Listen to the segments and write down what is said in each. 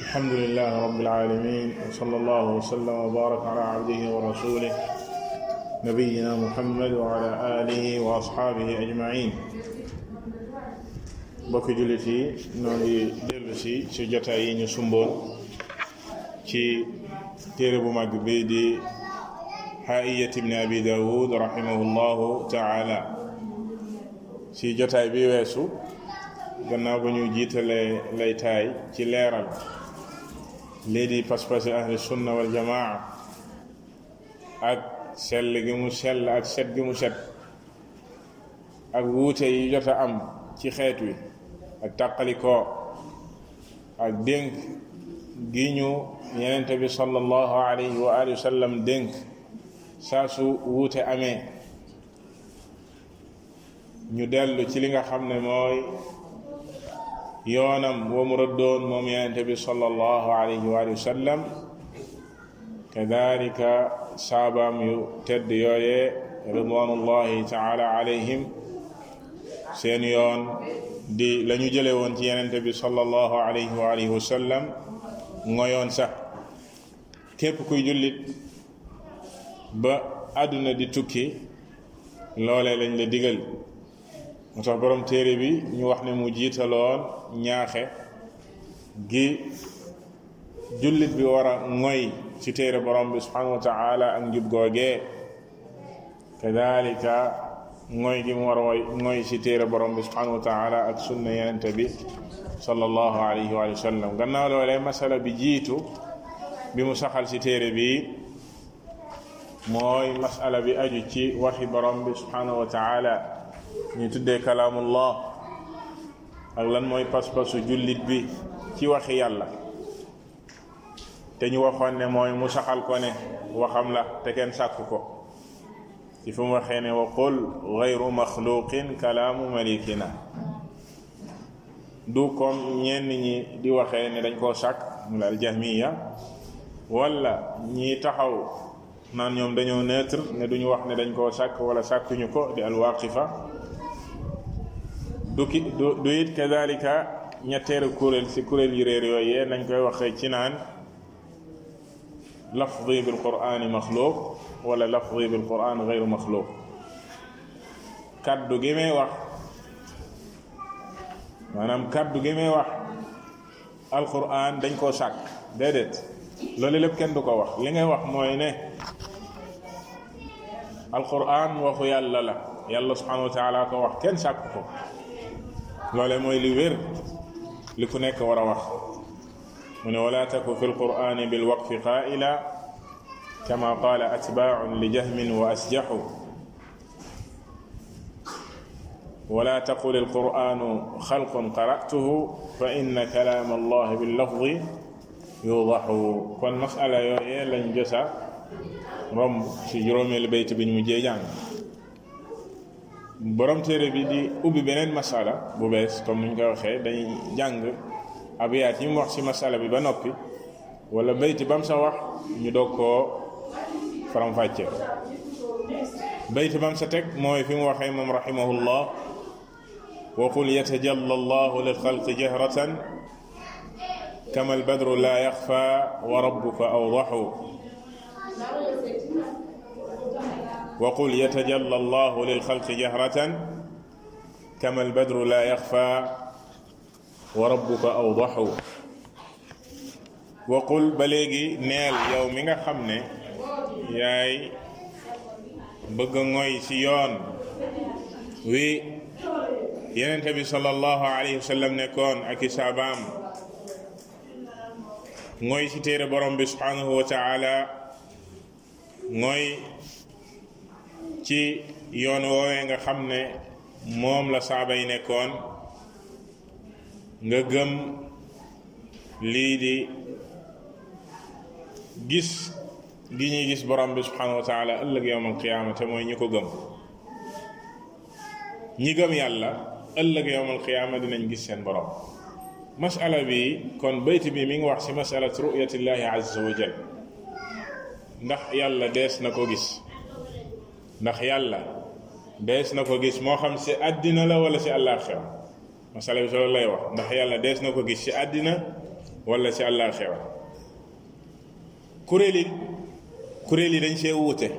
الحمد لله رب العالمين وصلى الله وسلم وبارك على عبده ورسوله نبينا محمد وعلى آله وأصحابه أجمعين bokki jullit yi noo ngi dellu si si jotaay yi ñu sumboon ci téere bu mag bi di xaayiyat ibni abi daawud rahimahullahu taala si jotaay bi weesu gannaaw ba ñu jiitalee laytaay ci leeral lii di pas-pasi ahli sunna wal jamaa ak sell gi mu sell ak set gi mu set ak wuute yi jot a am ci xeet wi ak tàqalikoo ak dénk gi ñu yenente bi sallallahu alayhi wa alihi wa sallam dénk saa su wuute amee ñu dellu ci li nga xam ne mooy yoonam wa mu rëddoon moom yenente bi sallallahu alayhi wa alihi wa sallam kadalika saabaam yu tedd yooyee ridwanullahi taala alayhim seen yoon di la ñu jële woon ci yenente bi sallallahu alayhi wa alihi wa sallam ngoyoon sax képp kuy jullit ba àdduna di tukki loolee lañ la digal moo tax borom téere bi ñu wax ne mu jiitaloon ñaaxe gi jullit bi war a ngoy ci téere borom bi subhanahu wa taala ak njub googee kadalika ngoy gi mu war a woy ngoy ci téere borom bi subhanahu wa taala ak sunna yenente bi sallallahu alayhi wa sallam gannaaw loolee masala bi jiitu bi mu saxal ci téere bi mooy masala bi aju ci waxi borom bi subhanahu wa taala ñu tuddee kalaamullah ak lan mooy pas-pasu jullit bi ci waxi yàlla te ñu waxoon ne mooy mu saxal ko ne waxam la te kenn sàkk ko ci fu mu waxee ne wa qul gayru maxluqin kalaamu malikina du comme ñenn ñi di waxee ne dañ koo sàkk mu la aljahmiya wala ñi taxaw naan ñoom dañoo neutre ne duñu wax ne dañ koo sàkk wala sàkkuñu ko di alwaqifa du ki du du it kadalika ñetteelu kuréel si kuréel yu réer yooyee nañ koy waxee ci naan lafdi bil qur'ani maxluq wala lafdi bil quran gayru maxluq kaddu gi may wax maanaam kaddu gi may wax alquran dañ koo sàkk déedéet loolu lépp kenn du ko wax li ngay wax mooy ne alquran waxu yàlla la yàlla subhanahu wa taala ko wax kenn sàkk ko loole mooy li wér li ku nekk war a wax mu ne wala taku fi lqurani bilwaqfi qaila kama qaala atbaacun li jahmin wa asjaxu wala taqul alquranu xalqun qara'tuhu fa inna kalaam allah billafdi yudaxu kon masala yooyee lañ josa romb ci juróomeelu bayt bi ñu mujjee jàng borom téere bi di ubbi beneen masala bu bees comme ni ñu koy waxee dañuy jàng abiyaat yi mu wax ci masala bi ba noppi wala bayti bam sa wax ñu doog koo faram-fàcce bayti bam sa teg mooy fi mu waxee moom rahimahullah wa qul yatajalla allahu lilxalqi jahratan kama albadru la yaxfa wa rabbuka awdaxu wa qul yatajalla allahu lilxalqi jahratan kama albadru la yaxfa wa rabbuka awdaxu wa qul ba léegi neel yow mi nga xam ne yaay bëgg a ngoy ci yoon wi yenente bi sallallahu alayhi wa sallam nekkoon ak i saabaam ngoy ci téere borom bi subhanahu wa taala ngoy ci yoon woowee nga xam ne moom la saaba yi nekkoon nga gëm lii di gis gi ñuy gis borom bi subhanahu wa taala ëllëg yowmal qiyaama te mooy ñi ko gëm ñi gëm yàlla ëllëg yowmal qiyaama dinañ gis seen borom masala bi kon bayt bi mi ngi wax ci masalat ru'yatillahi azza wa jal ndax yàlla dees na ko gis ndax yàlla dees na ko gis moo xam ci àddina la wala ci àllaaxira masala bi solo lay wax ndax yàlla dees na ko gis ci àddina wala ci àllaaxira kuréel yi kuréel yi dañ see wuute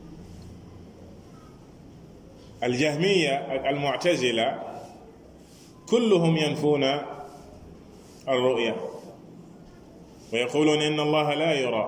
aljahmiya ak almuctazila kulluhum yanfuuna alruya wa yaquluuna inna allaha la yura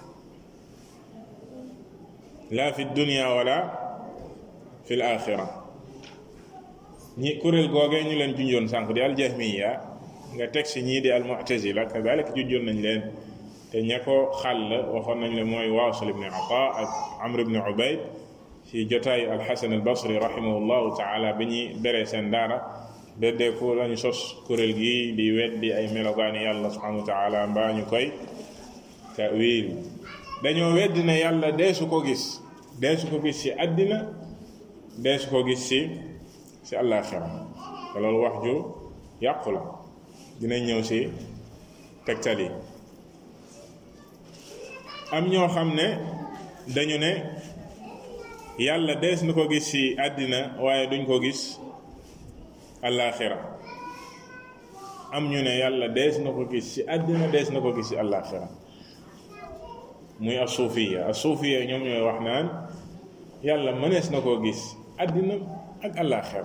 la fi dunya wala fi l axira ñi kuréel googee ñu leen junjoon sànq di aljahmiya nga teg si ñii di almuctazila kadalik junjoon nañ leen te ña ko xàll waxoon nañ le mooy waasil ibni ata ak amr ibni ubayd ci jotaayu alxasan albasri rahimahullahu taala bi ñuy beree seen daara beddeeku lañu sos kuréel gi di weddi ay melogaani yàlla subhanahu wa taala mbaa ñu koy tawil dañoo weddi ne yàlla deesu ko gis deesu ko gis ci àddina deesu ko gis ci ci àllaaxira te loolu wax ju yàqu la dinañ ñëw ci tegtal yi am ñoo xam ne dañu ne yàlla dees na ko gis ci àddina waaye duñ ko gis àllaaxira am ñu ne yàlla dees na ko gis ci àddina dees na ko gis ci àllaaxira muy asuufiya asuufiya ñoom ñooy wax naan yàlla mënees na koo gis àddina ak àllaaxira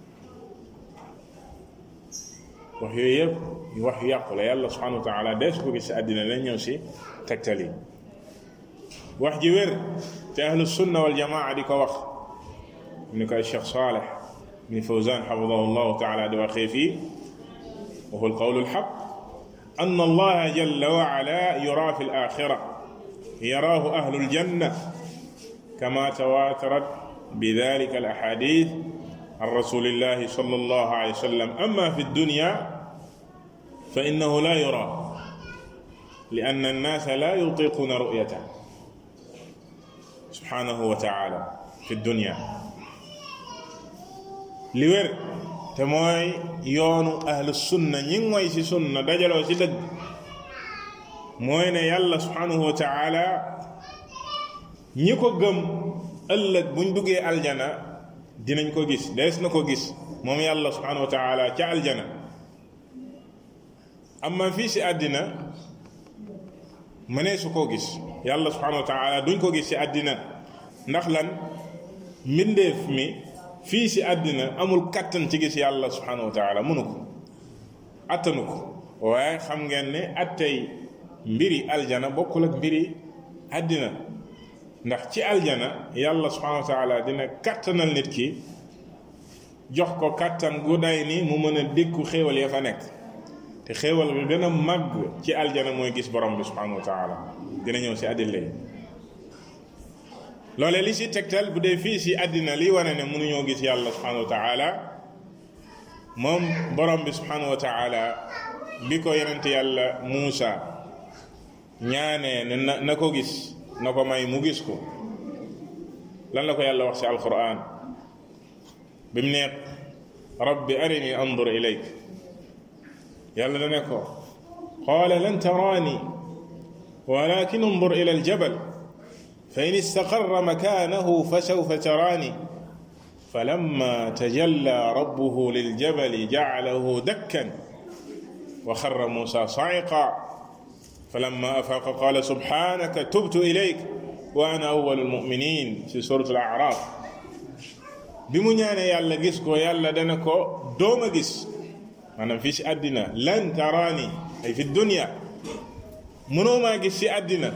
wax yooyu yëpp wax yu yàqu la yàlla subhanahu wa taala dees ko gis ci àddina lañ ñëw ci tegtal yi wax ji wér te ahlu sunna wal jamaa di ko wax ni ko Cheikh Saleh bin Fawzan xafidahu llahu taala di waxee fii wa huwa alqawlu alxaq an allaha jalla wa ala yura fi alaxira yaraahu ahlu aljanna kama tawatarat bidalika alaxadith عن رسول الله صلى الله عليه وسلم أما في الدنيا فإنه لا يرى لأن الناس لا يطيقون رؤيته سبحانه وتعالى في الدنيا li wér te mooy yoonu ahlu sunna ñi mooy ci sunna dajaloo ci dëgg mooy ne yàlla subhanahu wa taala ñi ko gëm ëllëg buñ duggee aljana dinañ ko gis dees na ko gis moom yàlla subhanahu wa taala ca aljana amma fii si àddina mënee su koo gis yàlla subhanahu wa taala duñ ko gis si àddina ndax lan mbindeef mi fii si àddina amul kattan ci gis yàlla subhanahu wa taala mënu ko attanu ko waaye xam ngeen ne attey mbiri aljana bokkul ak mbiri àddina ndax ci aljana yàlla subhanahu wa taala dina kattanal nit ki jox ko kattan gu day ni mu mën a dékku xéewal ya fa nekk te xéewal bi gën a màgg ci aljana mooy gis borom bi subhanahu wa taala dina ñëw si àddina yi loolee li si tegtal bu dee fii si àddina li wane ne mënuñoo gis yàlla subhanahu wa taala moom borom bi subhanahu wa taala bi ko yonent yàlla Muusa ñaanee ne na na ko gis na ko may mu gis ko lan la ko yàlla wax ci alquran bi mu ne rabbi arini andur ilayk yàlla da ne ko qaala lan taraani walakin andur ila aljabal fa in istaqarra makanahu fa sawfa taraani فلما تجلى ربه للجبل جعله دكا وخر موسى صعقا فلما أفاق قال سبحانك تبت إليك وأنا أول المؤمنين في سورة الأعراف bimu ñaane yàlla gis ko yàlla dana ko dooma gis maanaam fii si àddina lan taraani ay fi dunya mënoo maa gis si àddina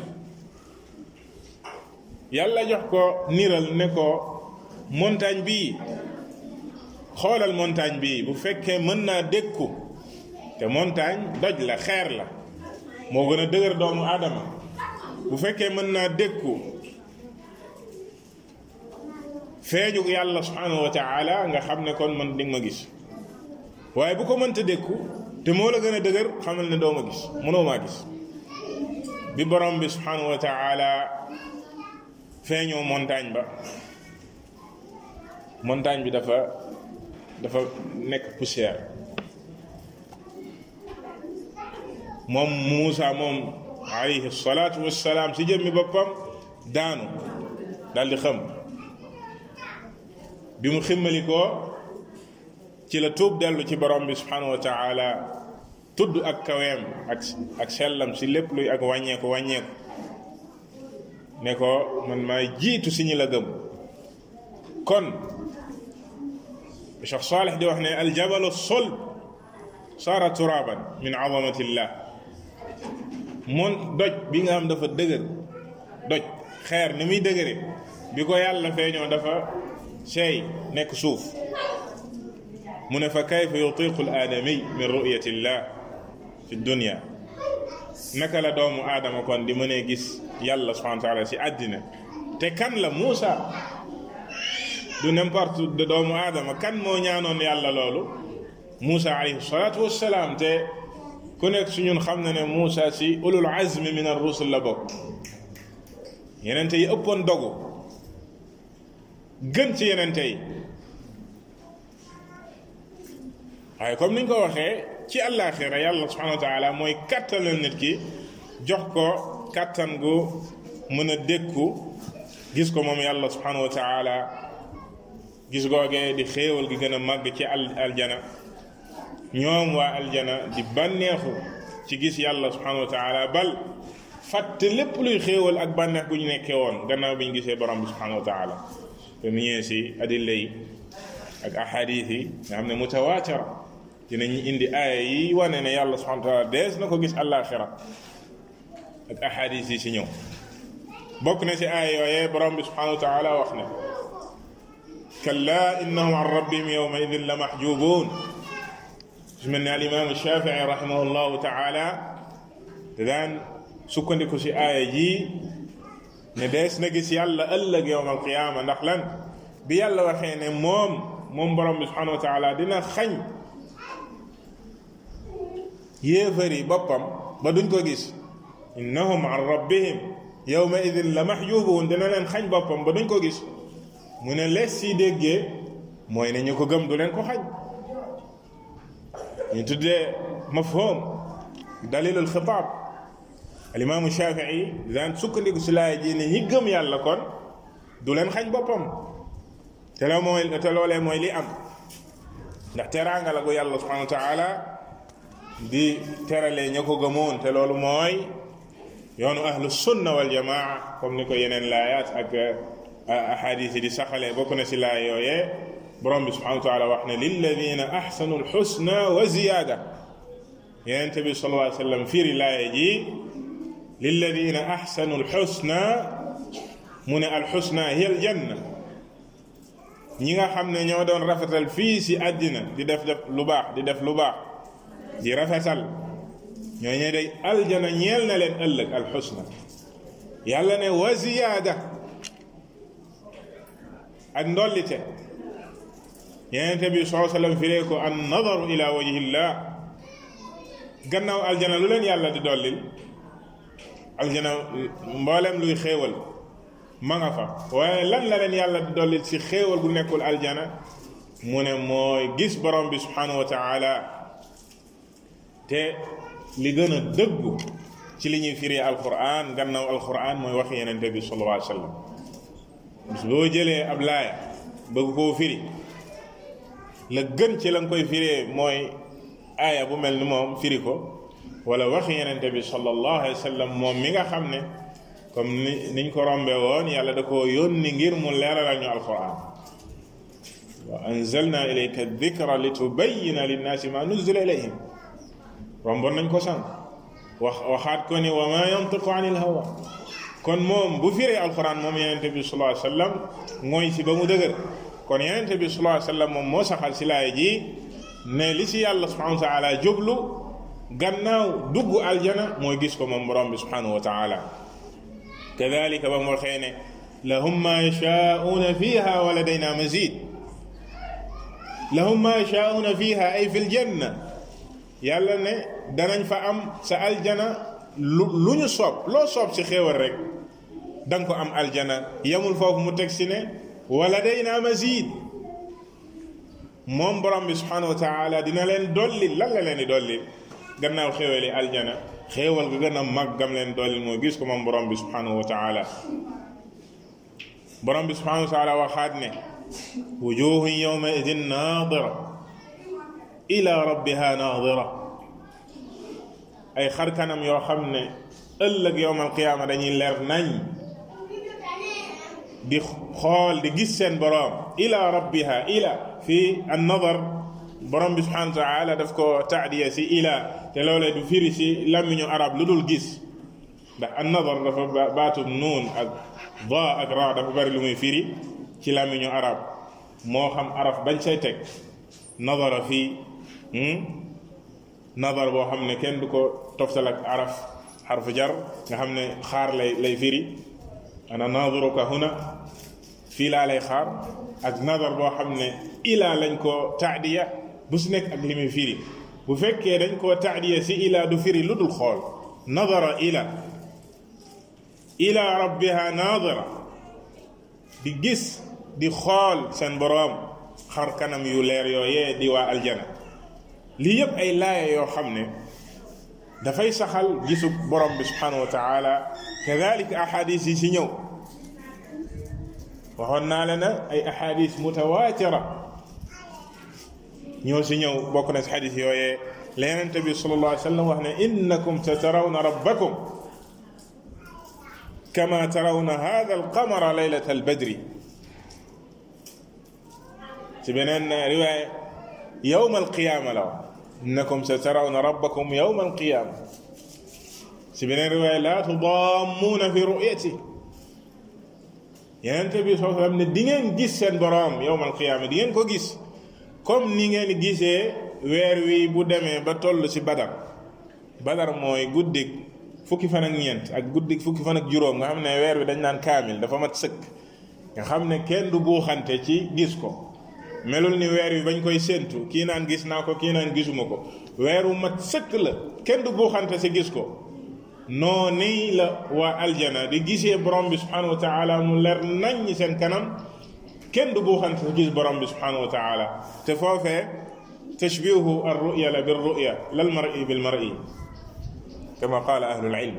yàlla jox ko niral ne ko montagne bii xoolal montagne bii bu fekkee mën naa dékku te montagne doj la xeer la moo gën a dëgër doomu aadama bu fekkee mën naa dékku feeñu yàlla subhanahu wa taala nga xam ne kon man di nga ma gis waaye bu ko mënta dékku te moo la gën a dëgër xamal ne doo ma gis mënoo maa gis bi borom bi subhanahu wa taala feeñoo montagne ba montagne bi dafa dafa nekk poussière moom Muusa moom alayhi salaatu wassalaam si jëmmi boppam daanu daldi xam bi mu ximmali ko ci la tuub dellu ci borom bi subhanahu wa taala tudd ak kaweem ak ak sellam si lépp luy ak wàññeeku wàññeeku ne ko man maay jiitu si ñi la gëm kon Cheikh Salih di wax ne aljabalu solb saara turaban min azamatillah moon doj bi nga xam dafa dëgër doj xeer ni muy dëgëre bi ko yàlla feeñoo dafa seey nekk suuf mu ne fa kayfa yutiqu al aadami min ru'yati llah fi dunya naka la doomu aadama kon di mënee gis yàlla subhanahu wa taala si àddina te kan la Muusa du n'importe de doomu aadama kan moo ñaanoon yàlla loolu Muusa alayhi salaatu wassalaam te ku nekk su ñun xam na ne Muusa si ulul azmi min ar-rusul la bokk yenente yi ëppoon dogu gën ci yenente yi waaye comme niñ ko waxee ci àllaaxira yàlla subhanahu wa taala mooy kattanal nit ki jox ko kattan gu mën a dékku gis ko moom yàlla subhanahu wa taala gis googee di xéewal gi gën a màgg ci al aljana ñoom waa aljana di bànneexu ci gis yàlla subhanahu wa taala bal fàtte lépp luy xéewal ak bànneex gu ñu nekkee woon gannaaw bi ñu gisee borom bi subhanahu wa taala te mu ñëwee si adilla yi ak ahadith yi nga xam ne mutawaatira dinañ indi aaya yi wane ne yàlla subhanahu wa taala dees na ko gis àllaaxira ak ahadith yi si ñëw bokk na si aaya yooyee borom bi subhanahu wa taala wax ne kalla innahum an rabbihim yawma idin la mahjubuun su mel ne al imam shafii rahimahullahu taala da daan sukkandiku si aaya ji ne dees na gis yàlla ëllëg yowm alqiyaama ndax lan bi yàlla waxee ne moom moom borom bi subhanahu wa taala dina xañ yéefari boppam ba duñ ko gis innahum an rabbihim yowma idin la mahjubuun dina leen xañ boppam ba duñ ko gis mu ne lees si déggee mooy ne ñu ko gëm du leen ko xañ ñu tuddee mafhum dalilul xitaab alimaamu shafii daan sukkandiku si laay ji ne ñi gëm yàlla kon du leen xañ boppam te loo mooy te loolee mooy li am ndax teraanga la gu yàlla subhanahu wa taala di teralee ña ko gëmoon te loolu mooy yoonu ahlu sunna wal jamaa comme ni ko yeneen laayaat ak ahadis yi di saxalee bokk na si laay yooyee borom bi subhanahu wa taala wax ne lilladina ahsanu alxusna wa ziyaada yenente bi sallallahu alayhi wa sallam firi laaye ji lilladina ahsanu alxusna mu ne alxusna hiya aljanna ñi nga xam ne ñoo doon rafetal fii si àddina di def def lu baax di def lu baax di rafetal ñoo ñe day aljana ñeel na leen ëllëg alxusna yàlla ne wa ziyaada ak ndollite yenente bi saa sallam firee ko an nadaru ila wajhillah gannaaw aljana lu leen yàlla di dollil aljana mboolem luy xéewal ma nga fa waaye lan la leen yàlla di dollil si xéewal gu nekkul aljana mu ne mooy gis borom bi subhanahu wa taala te li gën a dëggu ci li ñuy firee alquran gannaaw alquran mooy waxi yenente bi sallallahu alayhi wa sallam boo jëlee ab laaya bëgg koo firi la gën ci la nga koy firee mooy aaya bu mel ni moom firi ko wala waxi yenente bi sallallahu alayhi wa sallam moom mi nga xam ne comme ni niñ ko rombe woon yàlla da koo yónni ngir mu leeralal ñu alquran wa anzalna ilayka dikra li tubayina linnaasi ma nuzila ilayhim romboon nañ ko sànq wax waxaat ko ni wa ma yantiqu an il hawa kon moom bu firee alquran moom yenente bi sallallahu alayhi wa sallam mooy si ba mu dëgër kon yenente bi sallallahu alayhi wa sallam moom moo saxal si laay ji ne li si yàlla subhanahu wa taala jublu gannaaw dugg aljana mooy gis ko moom borom bi subhanahu wa taala kadalika ba mu waxee ne lahum ma yashaa'una fiha wa ladayna mazid lahum ma yashaa'una fiha ay fi ljanna yàlla ne danañ fa am sa aljana lu lu ñu soob loo soob si xéewal rek da nga ko am aljana yamul foofu mu teg si ne wa ladayna mazid moom borom bi subhanahu wa taala dina leen dolli lan la leen di dolli gannaaw xéewali aljana xéewal ga gën a mag gam leen dolli moo gis ko moom borom bi subhanahu wa taala borom bi subhanahu wa taala waxaat ne wujuhun yawma idin nadira ila rabbiha nadira ay xar kanam yoo xam ne ëllëg yowmal qiyaama dañuy leer nañ di xool di gis seen boroom ila rabbiha ila fii an nadar borom bi subhanahu wa taala daf ko taadiya si ila te loolee du firi si làmmiñu arab lu dul gis ndax an nadar dafa baatub nuun ak da ak ra dafa bari lu muy firi ci làmmiñu arab moo xam araf bañ say teg nadara fii nadar boo xam ne kenn du ko toftal ak araf xarfu jar nga xam ne xaar lay lay firi ana nadiruka huna fii laa lay xaar ak nadar boo xam ne ilaa lañ ko taadiya bu si nekk ak li muy firi bu fekkee dañ koo taadiya si ilaa du firi lu dul xool nadara ila ila rabbiha nadira di gis di xool seen boroom xar kanam yu leer yooyee di waa aljana lii yëpp ay laaya yoo xam ne dafay saxal gisu borom bi subhanahu wa taala kadalika ahadis yi si ñëw waxoon naa leen ay ahadis mutawatira ñoo si ñëw bokk na si xadis yooyee la yonente bi sallallahu alayhi wa sallam wax ne innakum satarawna rabbakum kama tarawna hada alqamara laylata albadri si beneen riwaaya yowma alqiyama la wax innakum satarawna rabbakum yowma alqiyama si beneen riwaaya laa tudammuuna fi ru'yati yonente bi soo xam ne di ngeen gis seen boroom yowma alqiyama di ngeen ko gis comme ni ngeen gisee weer wi bu demee ba toll ci badar badar mooy guddik fukki fan ak ñeent ak guddik fukki fan ak juróom nga xam ne weer wi dañ naan kaamil dafa mat sëkk nga xam ne kenn du buuxante ci gis ko melul ni weer wi bañ koy séentu kii naan gis naa ko kii naan gisuma ko weer wu mat sëkk la kenn du buuxante ci gis ko noo nii la waa aljana di gisee borom bi subhanahu wa taala mu leer nañ ñi seen kanam kenn du buuxante ci gis borom bi subhanahu wa taala te foofee tashbihu ar ruya la bir ruya lal mar'i bil mar'i kama qaala ahlul ilm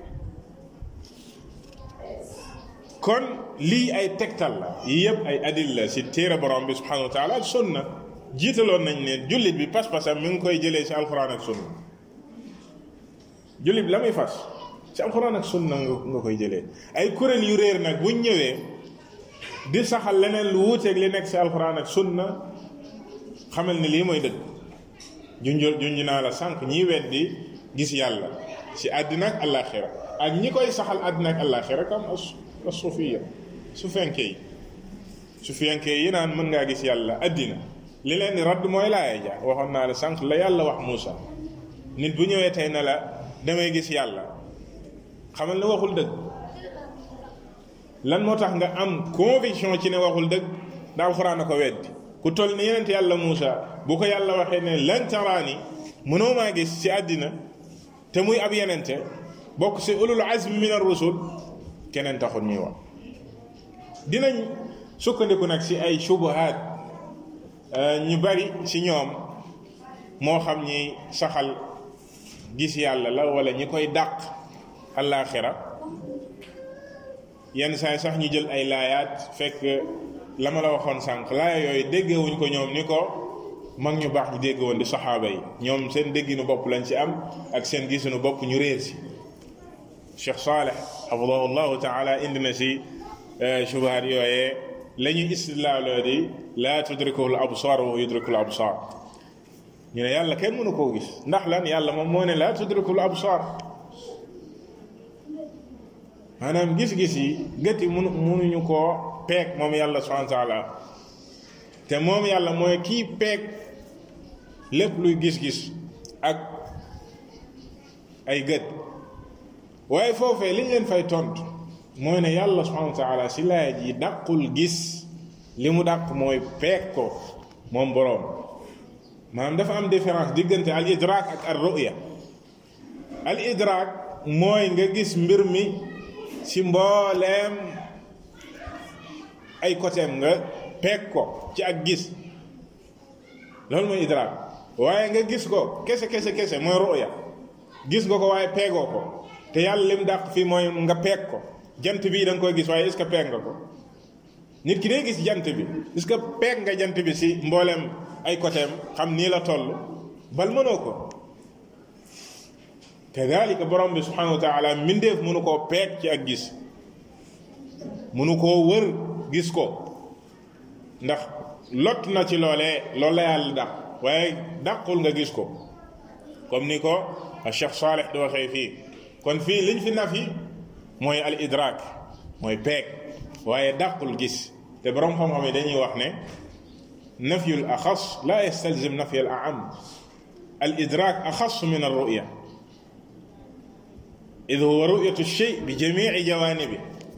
kon lii ay tegtal la yii yëpp ay adil la si téere borom bi subhanahu wa taala ak sunna jiitaloon nañ ne jullit bi pas-pasam mi ngi koy jëlee si alquran ak sunna jullit bi la muy fas si alquran ak sunna nga koy jëlee ay kuréel yu réer nag buñ ñëwee di saxal leneen lu wuuteeg li nekk si alquran ak sunna xamal ni lii mooy dëgg junj junj naa la sànq ñiy weddi gis yàlla si àddina ak àllaaxira ak ñi koy saxal àddina ak àllaaxira comme as sufiya su fenkee yi su fenkee yi naan mën ngaa gis yàlla àddina li leen di radd mooy laaya ja waxoon naa la sànq la yàlla wax Muusa nit bu ñëwee tey na la damay gis yàlla xamal ne waxul dëgg lan moo tax nga am conviction ci ne waxul dëgg da alxuraan a ko weddi ku toll ni yenent yàlla Muusa bu ko yàlla waxee ne lan taraani mënoo maa gis ci àddina te muy ab yenente bokk si ulul azmi min ar rusul keneen taxul ñuy wax dinañ sukkandiku nag si ay shubuhaat ñu bari si ñoom moo xam ñi saxal gis yàlla la wala ñi koy dàq àllaaxira yenn saay sax ñu jël ay laayaat fekk la ma la waxoon sànq laaya yooyu déggewuñ ko ñoom ni ko mag ñu baax ñu dégg woon di saxaaba yi ñoom seen dégginu bopp lañ ci am ak seen gisinu bopp ñu réer si Cheikh Saleh xafidahu llahu taala indi na si shubahat yooyee la ñuy istidlaaloo di laa tudrikuhu l absar wa yudriku l absar ñu ne yàlla kenn mënu koo gis ndax lan yàlla moom moo ne laa tudriku l absar maanaam gis-gis yi gët yi mënu mënuñu koo peeg moom yàlla subhanahu wa taala te moom yàlla mooy kii peeg lépp luy gis-gis ak ay gët waaye foofee liñ leen fay tontu mooy ne yàlla subhanahu wa taala si laaya ji dàqul gis li mu dàq mooy peeg ko moom boroom maanaam dafa am différence diggante al idrak ak al ruya al idrak mooy nga gis mbir mi si mbooleem ay côté nga peeg ko ci ak gis loolu mooy idrak waaye nga gis ko kese kese kese mooy ruya gis nga ko waaye peegoo ko te yàlla lim dàq fii mooy nga peeg ko jant bii da nga koy gis waaye est-ce que peeg nga ko nit ki day gis jant bi est-ce que peeg nga jant bi si mbooleem ay côté xam nii la toll bal mënoo ko kadalika borom bi subhanahu wa taala mbindeef mënu koo peeg ci ak gis mënu koo wër gis ko ndax lot na ci loolee loolu la yàlla dàq waaye dàqul nga gis ko comme ni ko Cheikh Saleh di waxee fii kon fii liñ fi naf yi mooy al idrak mooy peeg waaye dàqul gis te borom xam-xam yi dañuy wax ne nafyul axas la yastalzim nafyal aam al idrak axas min al ruya id huwa ruyatu shay bi jamici jawanibi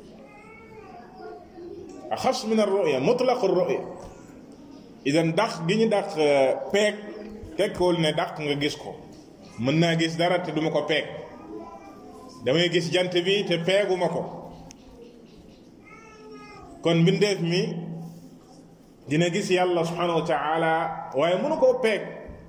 axas min al ruya mutlaqu ruya idan dàq gi ñu dàq peeg tekkiwul ne dàq nga gis ko mën naa gis dara te duma ko peeg damay gis jant bi te peeguma ko kon mbindeef mi dina gis yàlla subhanahu wa taala waaye mënu koo peeg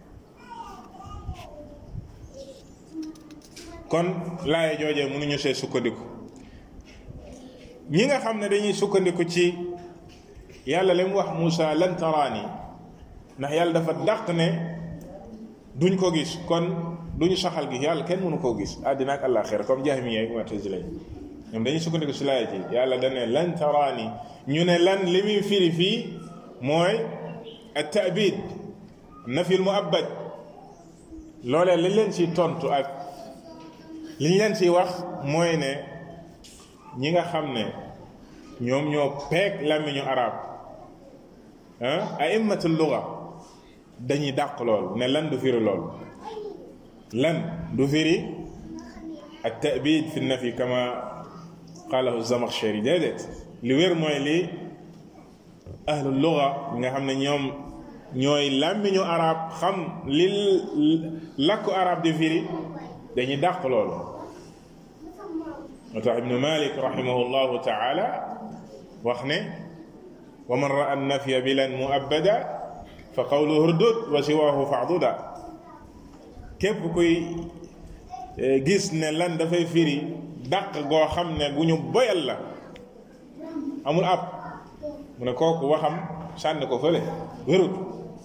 kon laaye joojee mënuñu see sukkandiku ñi nga xam ne dañuy sukkandiku ci yàlla li mu wax Moussa lan taraani ndax yàlla dafa dàq ne duñ ko gis kon duñu saxal gi yàlla kenn mënu koo gis àddina ak àllaaxira comme jahmiya ak mu'tazila ñoom dañuy sukkandiku si laaya ji yàlla da ne lan taraani ñu ne lan li muy firi fii mooy at taabid nafil muabbad loolee liñ leen ci tontu ak liñ leen ci wax mooy ne ñi nga xam ne ñoom ñoo peeg làmmiñu arab ah aimmatul luga dañuy dàq lool ne lan du firi lool lan du firi at taabid fi nafi kama qalahu zamakhshari déedéet li wér mooy li ahlu luga nga xam ne ñoom ñooy làmmiñu arab xam li làkku arab di firi dañuy dàq loolu moo tax ibnu malik rahimahullahu taala wax ne wa man raa nafya bilan muabbada fa qawluhu urdud wa siwahu fa'duda képp kuy gis ne lan dafay firi dàq goo xam ne bu ñu boyal la amul ab mu ne kooku waxam sànni ko fële wérut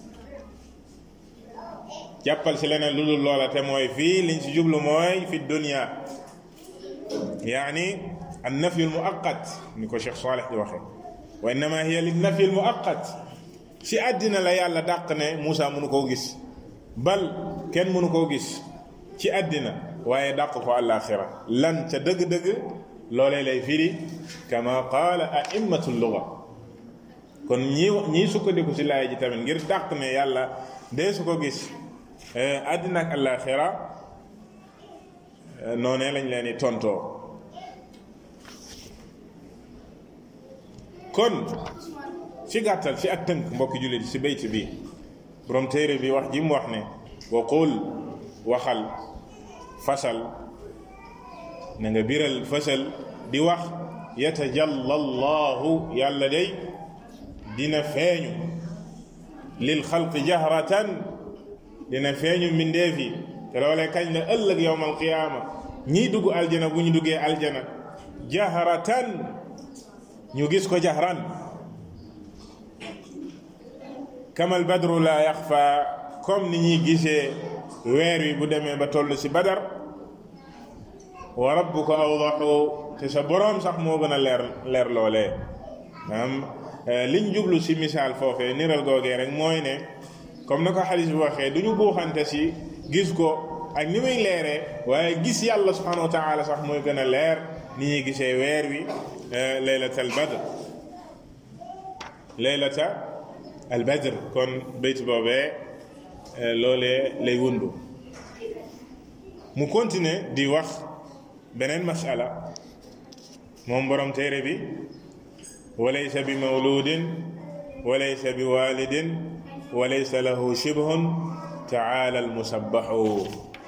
jàppal si leneen lu dul loola te mooy fii liñ si jublu mooy fi dunia yaani an nafyu al muaqat ni ko Cheikh Saleh di waxee wa innama hiya li nafyu al muaqat si àddina la yàlla dàq ne Moussa mënu koo gis bal kenn mënu koo gis ci àddina waaye dàq ko àllaaxira lan ca dëgg-dëgg loolee lay firi kama qaala a'immatu luga kon ñi ñii sukkandiku si laay ji tamit ngir dàq ne yàlla dee su ko gis àddina ak àllaaxira noonee lañ leen di tontoo kon ci gàttal ci ak tënk mbokki jullit ci bayt bi borom téere bi wax ji mu wax ne wa qul waxal fasal na nga biral fasal di wax yatajalla allahu yàlla day dina feeñu lil xalqi jahratan dina feeñu mbindeef yi te loolee kañ la ëllëg yowm alqiyaama ñii dugg aljana bu ñu duggee aljana jahratan ñu gis ko jahran kamal badru la yaxfa comme ni ñuy gisee weer wi bu demee ba toll ci badar wa rabbuka awdaxu te sa boroom sax moo gën a leer leer loolee maanaam liñ jublu ci misaal foofee niral googee rek mooy ne comme na ko xadis bi waxee du ñu buuxante ci gis ko ak ni muy leeree waaye gis yàlla subhanahu wa taala sax mooy gën a leer ni ñuy gisee weer wi leylata al badr leylata al badr kon bayt boobee loolee lay wundu mu continuer di wax beneen masala moom borom téere bi walaysa bi mawludin walaysa bi walidin walaysa lahu shibhun taala almusabbaxu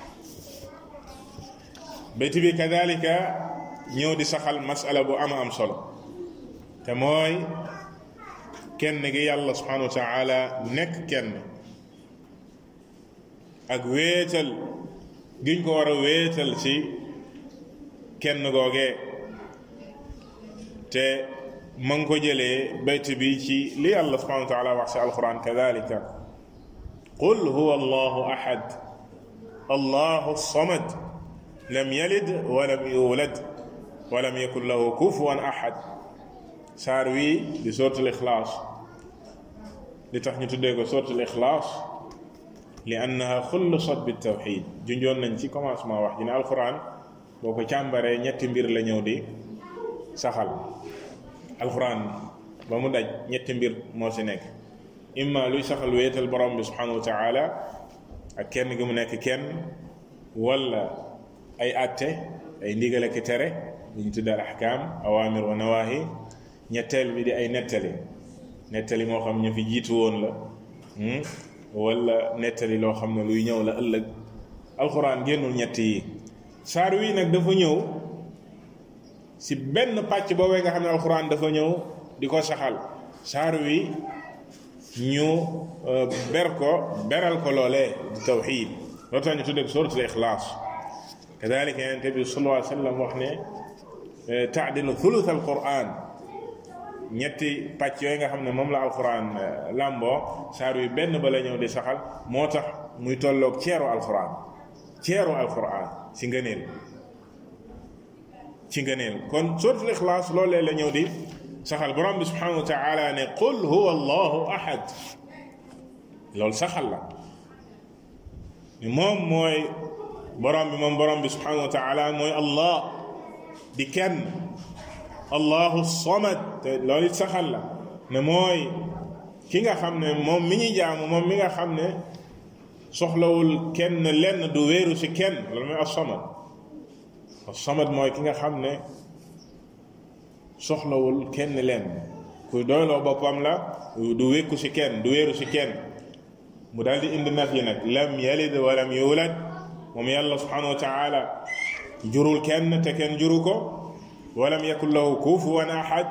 bayt bi kadalika ñëw di saxal masala bu ama am solo te mooy kenn gi yàlla subhanahu wa taala nekk kenn ak wéetal giñ ko war a wéetal ci kenn googee te ma ngi ko jëlee bayt bi ci li yàlla subhanahu wa taala wax ci alquran kadalika qul huwa allahu ahad allahu samad lam yalid walam yulad walam yakun lahu kufuwan ahad saar wii di suratul ixlaas li tax ñu tuddee ko suratul ixlaas li annaha xullusat bi tawxid junjoon nañ ci commencement wax ji ne alquran boo ko càmbaree ñetti mbir la ñëw di saxal alquran ba mu daj ñetti mbir moo ci nekk imma luy saxal wéetal borom bi subhanahu wa taala ak kenn gi mu nekk kenn wala ay atte ay ndigal ak tere li ñu tuddee al ahkam awamir wa nawahi ñetteel bi di ay nettali nettali moo xam ñu fi jiitu woon la wala nettali loo xam ne luy ñëw la ëllëg alxuraan génnul ñett yi saar wi nag dafa ñëw si benn pàcc boobee nga xam ne alxuraan dafa ñëw di ko saxal saar wi ñu ber ko beral ko loolee di tawxiid loo tax ñu tuddee suratul ixlaas kadalika yonente bi sallallahu alayhi wa sallam wax ne taadilu thuluth alquran ñetti pàcc yooyu nga xam ne moom la alquran làmboo saar wi benn ba la ñëw di saxal moo tax muy tolloog ceeru alquran ceeru alquran ci ngëneel ci ngëneel kon suratul ixlaas loolee la ñëw di saxal borom bi subhanahu wa taala ne qul huwa allahu ahad loolu saxal la moom mooy borom bi moom borom bi subhanahu wa taala mooy allah di kenn allahu samad te loolu it saxal la ne mooy ki nga xam ne moom mi ñuy jaamu moom mi nga xam ne soxlawul kenn lenn du wéeru ci kenn loolu mooy as-samad as-samad mooy ki nga xam ne soxlawul kenn lenn kuy doyloo boppam la du wékku ci kenn du wéeru ci kenn mu daal di indi naf yi nag lam yalid walam yulad moom yàlla subhanahu wa taala jurul kenn te kenn juru ko walam yakun lahu kufuwan ahad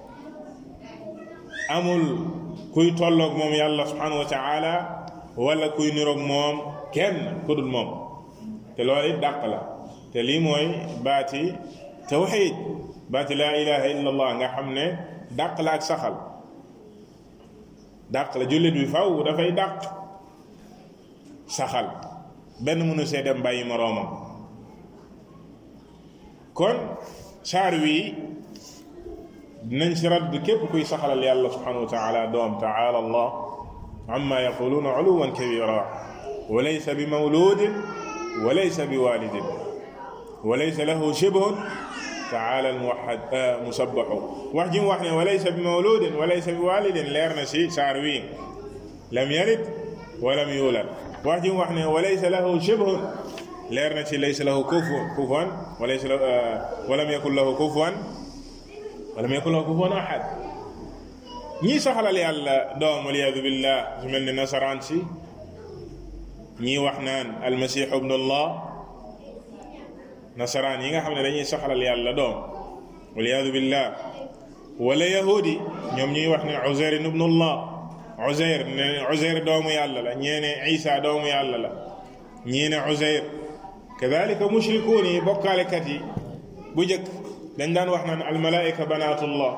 amul kuy tolloog moom yàlla subhanahu wa taala wala kuy niroog moom kenn ku dul moom te loolu it dàq la te lii mooy baati tawxid baati laa ilaha illa allah nga xam ne dàq la ak saxal dàq la jullit bi faw dafay dàq saxal benn mënu see dem bàyyi moroomam kon saar wii dinañ si radd képp kuy saxalal yàlla subhanahu wa taala doom taala allah amma yaquluuna uluwan kabira wa laysa bi mawludin wa laysa bi walidin wa laysa lahu shibhun taala almuwahad musabbaxu wax ji mu wax ne wa laysa bi mawludin wa laysa bi walidin leer na si saar wii lam yalid wa lam yulad wax ji mu wax ne wa laysa lahu shibhun leer na ci laysa lahu kufuwan kufuwan wa laysa wa lam yakun lahu kufuwan wa lam yakun lahu kufuwan ahad ñii saxalal yàlla doom waliyadu billah su mel ne nasaraan si ñii wax naan almasihu ibnullah nasaraan yi nga xam ne dañuy saxalal yàlla doom waliyadu billah wala yahudi ñoom ñuy wax ne uzair ibnullah uzair ne uzair doomu yàlla la ñee ne isa doomu yàlla la ñii ne uzair kadalika mushrikuun yi bokkaalekat yi bu njëkk dañ daan wax naan almalaika banatullah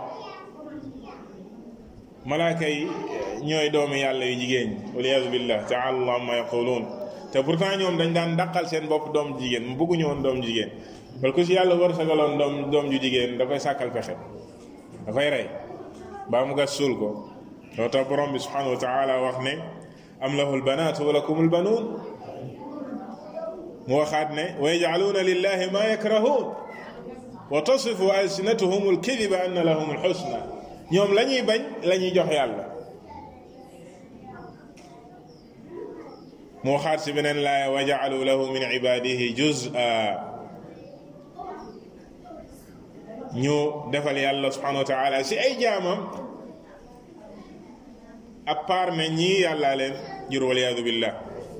malaaka yi ñooy doomu yàlla yu jigéen ñi waliyadu billah taala allah amma yaquluun te pourtant ñoom dañ daan daqal seen bopp doom jigéen mu bëgguñu woon doom jigéen bal ku si yàlla wërsëgaloon doom doom ju jigéen da koy sàkkal pexe da koy rey baa mu gas suul ko loo tax borom bi subhanahu wa taala wax ne am lahu lbanaatu wa lakum lbanuun mu waxaat ne wa yajcaluuna lillahi ma yakrahuun wa tasifu alsinatuhum alkadiba anna lahum alxusna ñoom la ñuy bañ la ñuy jox yàlla mu waxaat si beneen laaya wa jacaluu lahu min ibadihi juz'a ñu defal yàlla subhanahu wa taala si ay jaamam à part ne ñii yàllaa leen jur waliyadu billah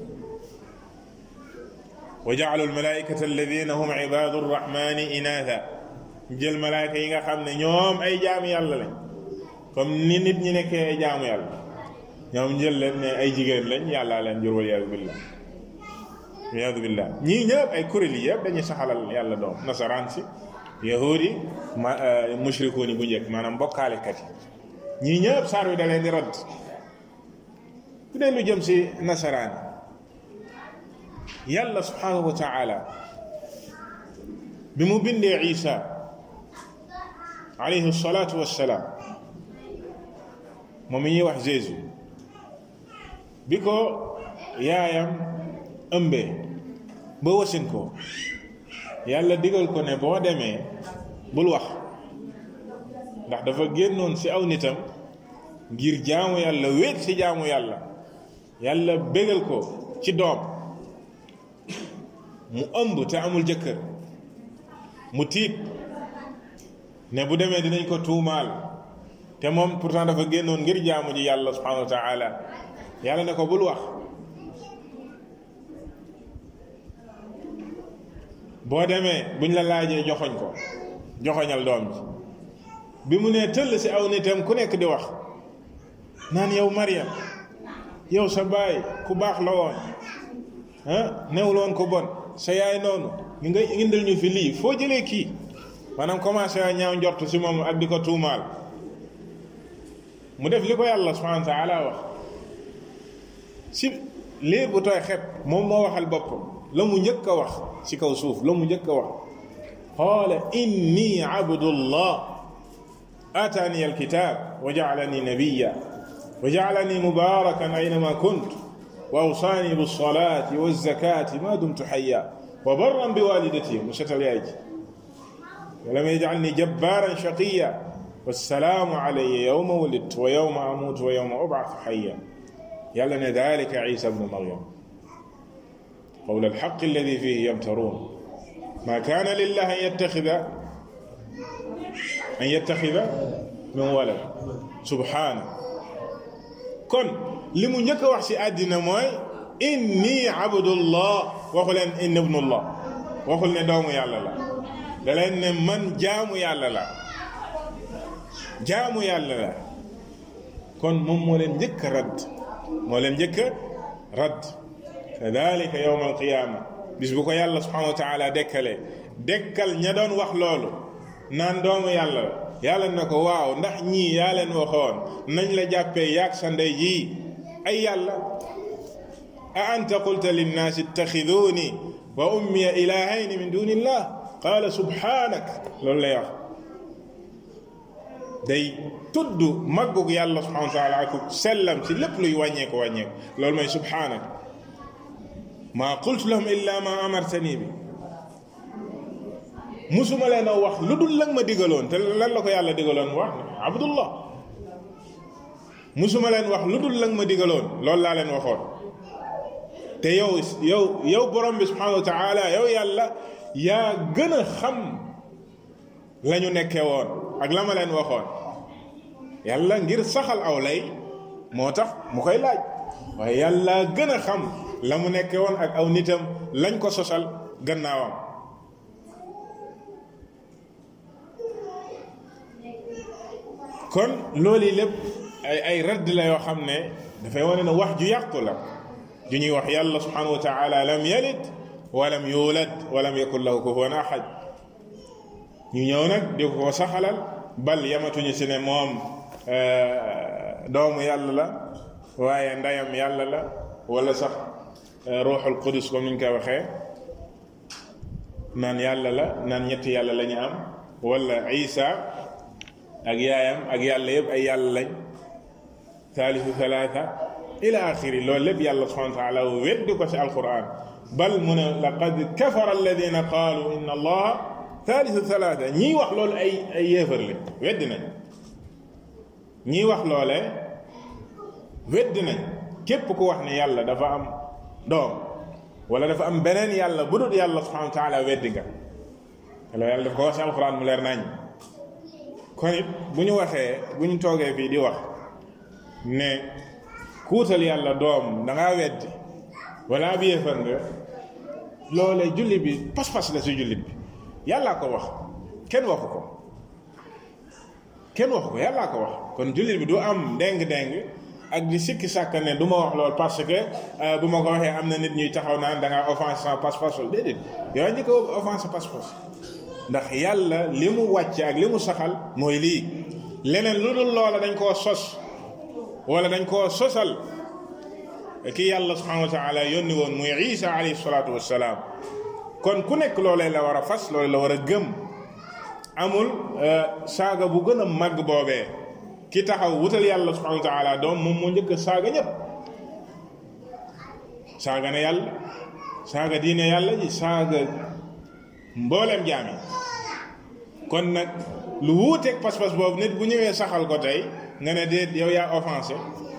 wa jaalu almalaikata alladina hum ibadu rrahmani inatha jël malaayka yi nga xam ne ñoom ay jaamu yàlla lañ comme ni nit ñi nekkee ay jaamu yàlla ñoom jël leen ne ay jigéen lañ yàllaa leen jur waliyadu billah waliyadu billah ñii ñëpp ay kuréel yi yëpp dañuy saxalal yàlla doom nasaraan si yahudi ma mushrikuuni bu njëkk maanaam bokkaalekat yi ñii ñëpp saar wi da leen di radd bu dee lu jëm si nasaraan yàlla subhanahu wa taala bi mu bindee isa alayhi salaatu wassalaam moom mi ñuy wax Jésus bi ko yaayam ëmbee ba wasin ko yàlla digal ko ne boo demee bul wax ndax dafa génnoon ci aw nitam ngir jaamu yàlla wéet ci jaamu yàlla yàlla bégal ko ci doom mu ëmb te amul jëkkër mu tiit ne bu demee dinañ ko tuumaal te moom pourtant dafa génnoon ngir jaamu ji yàlla subhanahu wa taala yàlla ne ko bul wax boo demee buñ la laajee joxoñ ko joxoñal doom ji bi mu nee tëll ci aw nitam ku nekk di wax naan yow Mariam yow sa baay ku baax la woon ah newul woon ko bon sa yaay noonu ngi nga indil ñu fi lii foo jëlee kii maanaam commencé a ñaaw njort ci moom ak di ko tuumaal mu def li ko yàlla subhanahu wa taala wax si liir bu tooy xet moom moo waxal boppam la mu njëkk a wax ci kaw suuf la mu njëkk a wax qaala inni abdullah atani alkitab wa jaalani nabiya wa jaalani mubarakan aynama kunt wa awsaani bilsalati walzakati ma dumtu xaya wa barran biwalidati mu setal yaay ji walam yajcalni jabbaran shaqiya wassalaamu alayya yowma wulidtu wa yowma amuutu wa yowma ubcatu xaya yàlla ne dalika isa bnu maryam قول الحق الذي فيه يمترون ما كان لله أن يتخذ أن يتخذ من ولد سبحانه kon li mu njëkk a wax ci àddina mooy inni abdullah waxu leen inni ibnullah waxul ne doomu yàlla la da leen ne man jaamu yàlla la jaamu yàlla la kon moom moo leen njëkk a radd moo leen njëkk a radd kadalika yowma alqiyaama bis bu ko yàlla subhanahu wa taala dekkale dekkal ña doon wax loolu naan doomu yàlla la yàlla na ko waaw ndax ñii yaa leen waxoon nañ la jàppee yaag sa ndey ji ay yàlla a anta qulta linnaasi ittaxiduuni wa ummiya ilahayni min duni illah qaala subhanak loolu lay wax day tudd màggug yàlla subhanahu wa taala ak sellam ci lépp luy wàññeeku wàññeeku loolu mooy subhanak maa qultu lahum illa ma amartani bi musuma leen a wax lu dul lan ma digaloon te lan la ko yàlla digaloon wax abdullah musuma leen wax lu dul lan ma digaloon loolu laa leen waxoon te yow yow yow borom bi subhanahu wa taala yow yàlla yaa gën a xam la ñu nekkee woon ak la ma leen waxoon yàlla ngir saxal aw lay moo tax mu koy laaj waaye yàlla gën a xam la mu nekkee woon ak aw nitam lañ ko sosal gannaawam kon loolu yi lépp ay ay radd la yoo xam ne dafay wane ne wax ju yàqu la ju ñuy wax yàlla subhanahu wa taala lam yalid walam yulad walam yakun lahu kufuwan ahad ñu ñëw nag di ko saxalal bal yamatuñu si ne moom doomu yàlla la waaye ndeyam yàlla la wala sax ruuxul qudus comme ni ñu koy waxee naan yàlla la naan ñetti yàlla la ñu am wala isa ak yaayam ak yàlla yëpp ay yàlla lañ thalithu thalatha ila axiri loolu lépp yàlla subhanahu wa taala weddi ko ci alquran bal mu ne laqad kafara alladina qaalu inna allaha thalithu thalatha ñii wax loolu ay ay yéefar lañ weddi nañ ñii wax loole weddi nañ képp ku wax ne yàlla dafa am doom wala dafa am beneen yàlla bu dul yàlla subhanahu wa taala weddi nga loolu yàlla daf ko wax ci alquran mu leer nañ kon it bu ñu waxee bu ñu toogee fii di wax ne kuutal yàlla doom da ngaa weddi wala ab yéefar nga loolee jullit bi pas-pas la si jullit bi yàllaa ko wax kenn waxu ko kenn waxu ko yàllaa ko wax kon jullit bi du am déng-déng ak di sikki sàkk ne du ma wax loolu parce que bu ma ko waxee am na nit ñuy taxaw naan da ngaa offense sans pas-pas wala déedéet yow njëkk a offense pas-pas ndax yàlla li mu wàcce ak li mu saxal mooy lii leneen lu dul loola dañ koo sos wala dañ koo sosal ki yàlla subhanahu wa taala yónni woon muy isa alayhi salaatu wassalaam kon ku nekk loolee la war a fas loolee la war a gëm amul saaga bu gën a màgg boobee ki taxaw wutal yàlla subhanahu wa taala doom moom moo njëkk saaga ñëpp saaga na yàlla saaga diine yàlla ji saaga mbooleem jaam yi kon nag lu wuuteeg pas-pas boobu nit bu ñëwee saxal ko tey nga ne déet yow yaa offensé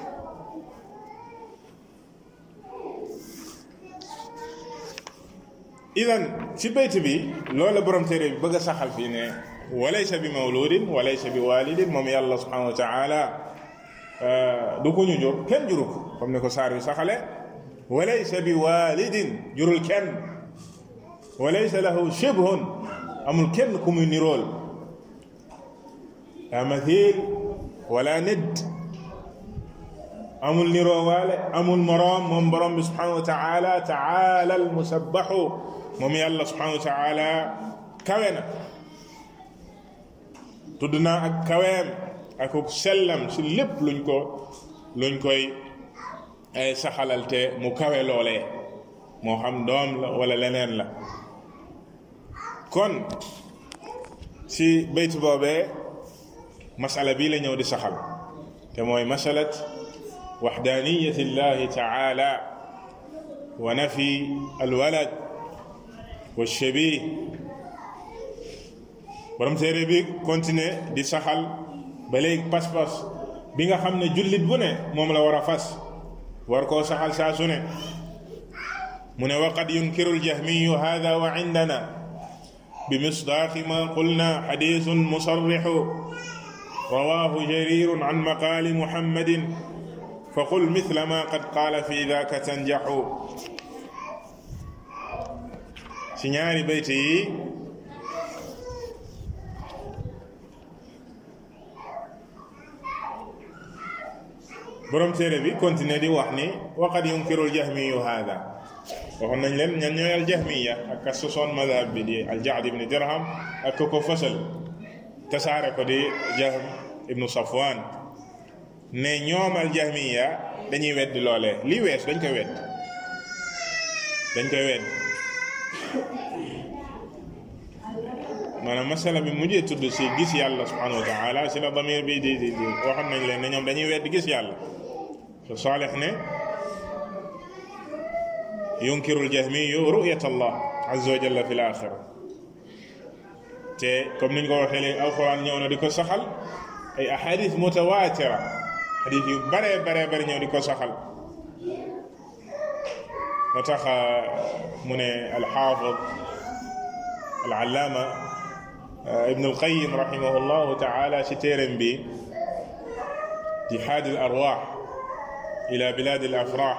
idan ci bayt bi loolu borom téere bi bëgg a saxal fii ne walaysa bi mawludin walaysa bi walidin moom yàlla subhanahu wa taala du ko ñu jur kenn juru ko comme ni ko saar bi saxale walaysa bi walidin jurul kenn walaysa lahu shibhun amul kenn ku muy nirool la mathil wala nid amul niroo waale amul moroom moom borom bi subhanahu wa taala taala al musabbahu moom yàlla subhanahu wa taala kawe na tudd naa ak kaweem ak sellam si lépp luñ ko luñ koy ay saxalalte mu kawe loolee moo xam doom la wala leneen la kon si bayt boobee masala bii la ñëw di saxal te mooy masalat waxdaaniyati llahi taala wa nafi alwalad wa shabih borom téere bi continuer di saxal ba léegi pas-pas bi nga xam ne jullit bu ne moom la war a fas war koo saxal saa su ne mu ne waqad yunkiru aljahmiyu hada wa indana بمصداق ما قلنا حديث مصرح رواه جرير عن مقال محمد فقل مثل ما قد قال في ذاك تنجح سنياري بيتي borom téere bi continué di wax ni waqad yunkiru aljahmiyu hada waxoon nañ leen ñan ñooy aljahmiya ak ka sosoon madhab bi di aljaad ibni dirham ak ko ko fësal tasaare ko di jahm ibnu safwan ne ñoom aljahmiya dañuy weddi loolee li wees dañ koy wedd dañ koy wedd maanaam masala bi mujjee tudd si gis yàlla subhanahu wa taala si la damir bi di di di waxoon nañ leen ne ñoom dañuy weddi gis yàlla so saalix ne yunkiru aljahmiyu ruyat allah azza wa jalla fi l axira te comme niñ ko waxee léegi alquran ñëw na di ko saxal ay ahadis mutawatira hadis yu bare bare bare ñëw di ko saxal moo tax mu ne alxaafid alallaama ibn alqayim rahimahu llahu taala si téeram bi jihaad al arwaax ila bilad al afraax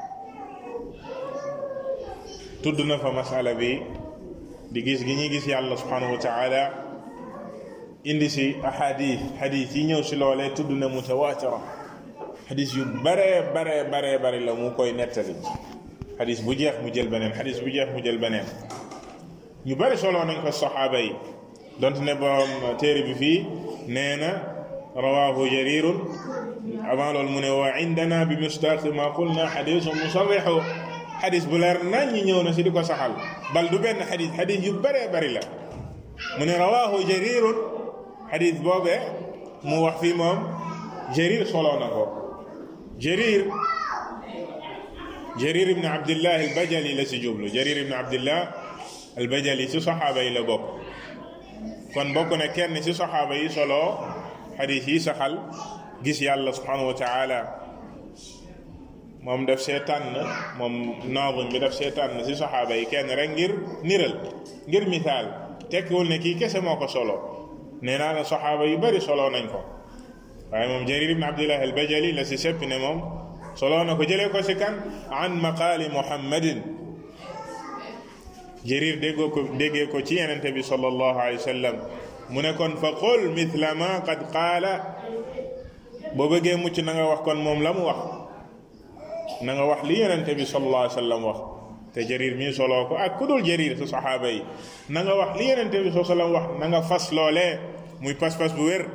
tudd na fa masala bi di gis gi ñuy gis yàlla subhanahu wa taala indi si ahadith hadith yi ñëw si loolee tudd na mutawatira hadith yu bare bare bare bare la mu koy nettali hadith bu jeex mu jël beneen hadith bu jeex mu jël beneen ñu bari solo nañ ko saxaaba yi donte ne borom téere bi fii nee na rawahu jarirun avant loolu mu ne wa indana bi mustaqi ma qulna hadithun musarrihu xadis bu leer nañ ñi ñëw na si di ko saxal bal du benn xadis xadis yu bëree bëri la mu ne rawaahu jarirun xadis boobee mu wax fii moom jarir soloo na ko jarir jarir ibn abdillah albajali la si jublu jarir ibn abdillah albajali si saxaaba yi la bokk kon bokk na kenn si saxaaba yi soloo xadis yi saxal gis yàlla subhanahu wa taala moom daf see tànn moom naazim bi daf see tànn si saxaaba yi kenn rek ngir niral ngir misaal tekkiwul ne kii kese moo ko solo nee naa la saxaaba yu bari solo nañ ko waaye moom jarir ibn abdillah al bajali la si seppi ne moom solo na ko jëlee ko si kan an maqaali muhammadin jarir déggoo ko déggee ko ci yenente bi sallallahu alayhi wa sallam mu ne kon fa qul mithla ma qad qaala boo bëggee mucc na nga wax kon moom la mu wax na nga wax li yonente bi sallallahu alayhi wa sallam wax te jarir mii soloo ko ak ku dul jarir su saxaaba yi na nga wax li yonente bi sallallahu alayhi wa sallam wax na nga fas loolee muy pas-pas bu wér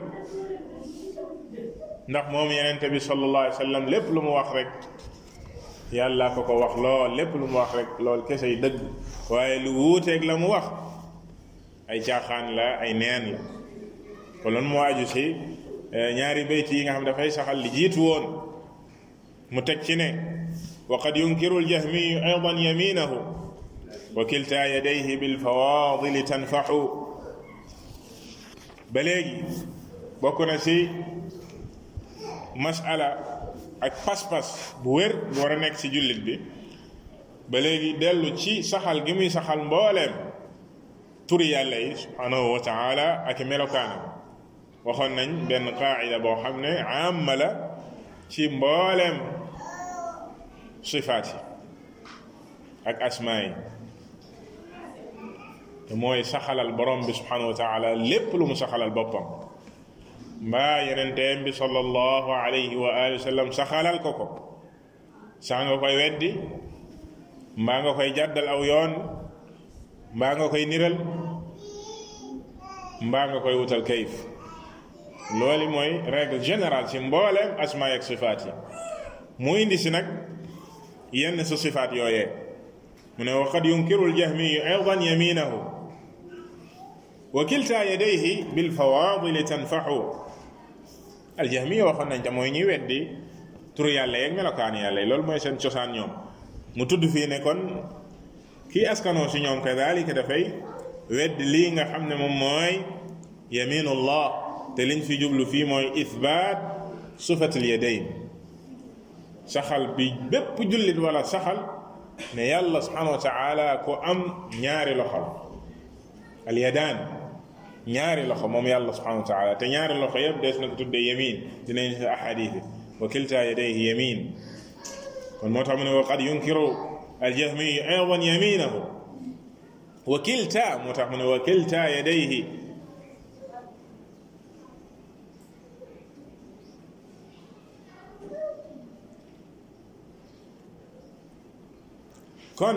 ndax moom yonente bi sallallahu alayhi wa sallam lépp lu mu wax rek yàlla ko ko wax lool lépp lu mu wax rek lool kese yi dëgg waaye lu wuuteeg la mu wax ay caaxaan la ay neen la kon loolu moo aju si ñaari bayt yi nga xam dafay saxal li jiitu woon mu teg ci ne wa qad yunkiru aljahmiyu aydan yaminahu wa kilta yadayhi bilfawadili tanfaxu ba léegi bokk na si masala ak pas-pas bu wér bu war a nekk ci jullit bi ba léegi dellu ci saxal gi muy saxal mbooleem turi yàlla yi subhanahu wa taala ak melokaanam waxoon nañ benn qaacida boo xam ne amma la ci mbooleem sifaat yi ak asmaa yi te mooy saxalal borom bi subhanahu wa taala lépp lu mu saxalal boppam mbaa yenenteem bi sallallahu alayhi wa alihi wa sallam saxalal ko ko sax nga koy weddi mbaa nga koy jàddal aw yoon mbaa nga koy niral mbaa nga koy wutal kayif loolu mooy règle générale ci mbooleem asmaa ak sifaat yi mu indi si nag yenn su sifaat yooyee mu ne wa qad yunkiru aljahmiyu aydan yaminahu wa kilta yadayhi bilfawadili tanfaxu aljahmiya waxoon nañ te mooy ñuy weddi turu yàlla yeeg melokaan yàlla yi loolu mooy seen cosaan ñoom mu tudd fii ne kon kii askanoo si ñoom kadalika dafay wedd lii nga xam ne moom mooy yaminullah te liñ fi jublu fii mooy ithbaat sifatul yadayn saxal bi bépp jullit wala saxal ne yàlla subhanahu wa taala ko am ñaari loxo al yadaan ñaari loxo moom yàlla subhanahu wa taala te ñaari loxo yëpp des na ko tuddee yamin dinañ fi ahadith wa kilta yadayhi yamin kon moo tax mu ne wa qad yunkiru aljahmiyu aydan yaminahu wa kilta moo tax mu ne wa kilta yadayhi kon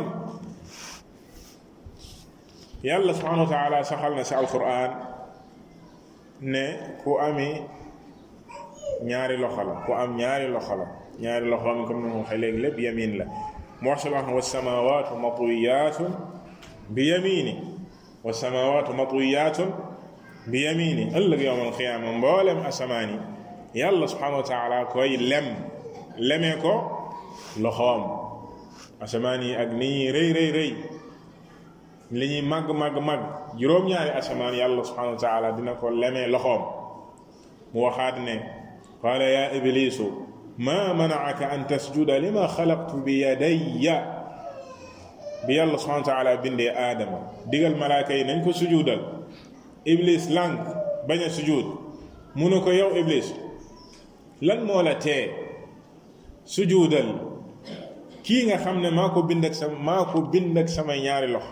yàlla subhanahu wa taala saxal na si alquran ne ku ami ñaari loxo la ku am ñaari loxo la ñaari loxo am comme ni ma waxee léegi lépp yamin la mu wax si wax wa samawatu matwiyatun bi yamini wa samawatu matwiyatun bi yamini ëllëg yowm alqiyaama mboolem asamaan yi yàlla subhanahu wa taala koy lem lemee ko loxoom asamaan yi ak ni ñuy rëy rëy rëy li ñuy màgg màgg màgg juróom-ñaari asamaan yàlla subhanahu wa taala dina ko lemee loxoom mu waxaat ne qaala ya iblisu ma manaaka an tasjuda lima xalaqtu bi yadayya bi yàlla subhanahu wa taala bindee aadama digal malaaka yi nañ ko sujudal iblis lànk bañ a sujud mu ne ko yow iblis lan moo la tee sujudal kii nga xam ne maa ko bind ak sama maa ko bind ak samay ñaari loxo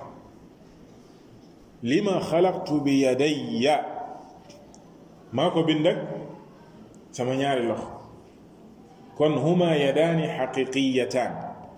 lima xalaqtu bi yadayya maa ko bind ak sama ñaari loxo kon huma yadaani xaqiqiyataan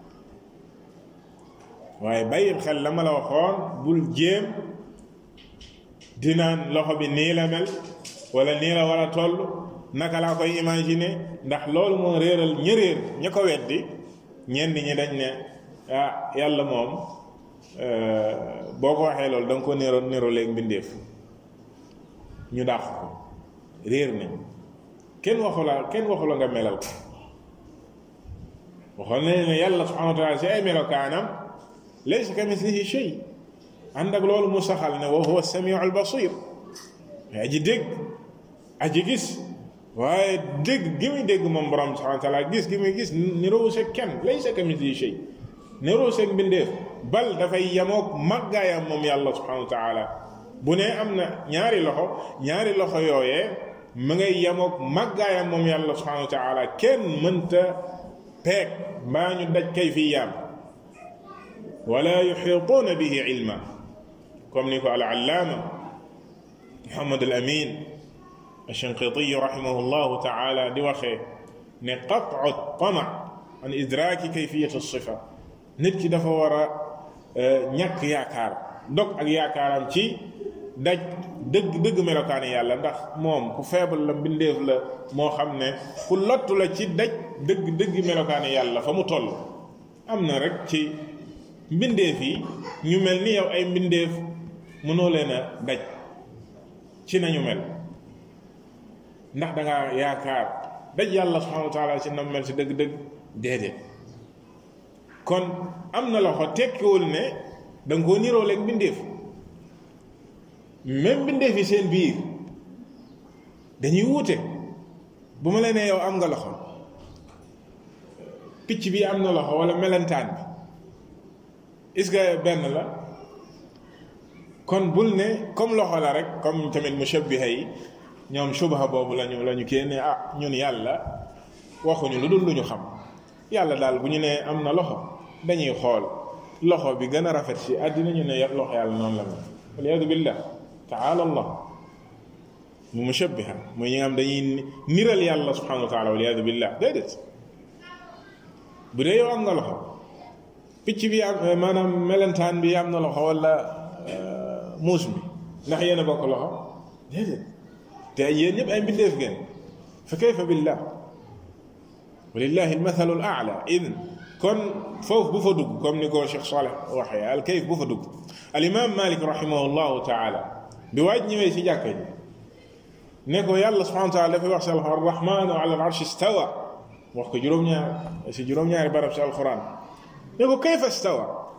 waaye bàyyil xel la ma la waxoon bul jéem dinaan loxo bi nii la mel wala nii la war a toll naka laa koy imaginer ndax loolu moo réeral ña réer ña ko weddi ñenn ñi dañ ne ah yàlla moom boo ko waxee loolu da nga ko nero nero léegi mbindeef ñu dàq ko réer nañ kenn waxu la kenn waxu la nga melal ko waxoon nañ ne yàlla subhanahu wa taala si ay melokaanam laysa ka mislihi shay ànd ak loolu mu saxal ne wa huwa samiu al basir aji dégg aji gis waaye dégg gi muy dégg moom borom subhanahu wa taala gis gi muy gis niroo seeg kenn laysa ka mislihi shay niroo seeg mbindeef bal dafay yemoog màggaayam moom yàlla subhanahu wa taala bu ne am na ñaari loxo ñaari loxo yooyee mu ngay yemoog màggaayam moom yàlla subhanahu wa taala kenn mënta peeg mbaa ñu daj kay fi yaam wala yuxiituuna bihi ilma comme ni ko al allaama muhammad al amin alshinqitiy rahimahu llahu taala di waxee ne qatcu tama an idraaki kayfiyat alsifa nit ki dafa war a ñàkk yaakaar dog ak yaakaaram ci daj dëgg dëgg melokaani yàlla ndax moom ku feebal la mbindeef la moo xam ne ku lottu la ci daj dëgg dëgg melokaani yàlla fa mu toll am na rek ci mbindeef yi ñu mel ni yow ay mbindeef mënoo leen a daj ci nañu mel ndax da nga yaakaar daj yàlla subhanahu wa taala ci nam mel si dëgg-dëgg déedéet kon am na loxo tekkiwul ne da nga koo niroo leeg mbindeef même mbindeef yi seen biir dañuy wuute bu ma la nee yow am nga loxo picc bi am na loxo wala melentaan bi est-ce que benn la kon bul ne comme loxo la rek comme tamit mushabbiha yi ñoom shubha boobu lañu la ñu kii ne ah ñun yàlla waxuñu lu dul lu ñu xam yàlla daal bu ñu nee am na loxo dañuy xool loxo bi gën a rafet ci àddina ñu ne loxo yàlla noonu la mel waliyadu billah taala allah mu mushabbiha mooy ñi nga xam dañuy niral yàlla subhanahu wa taala waliyadu billah déedéet bu dee yow am nga loxo picc bi am maanaam melentaan bi am na loxo wala muus mi ndax yéen a bokk loxo déedéet te yéen ñëpp ay mbindeef ngeen fa kayfa billah walillahi almathalu al aala idan kon foofu bu fa dugg comme ni ko Cheikh Saleh waxee al kayf bu fa dugg al imam Malik rahimahullahu taala bi waaj ñëwee si jàkka ji ne ko yàlla subhanahu wa taala dafay wax si alquran arrahmanu ala al arshi stawa wax ko juróom-ñaar si juróom-ñaari barab si alquran ne ko kayfa stawa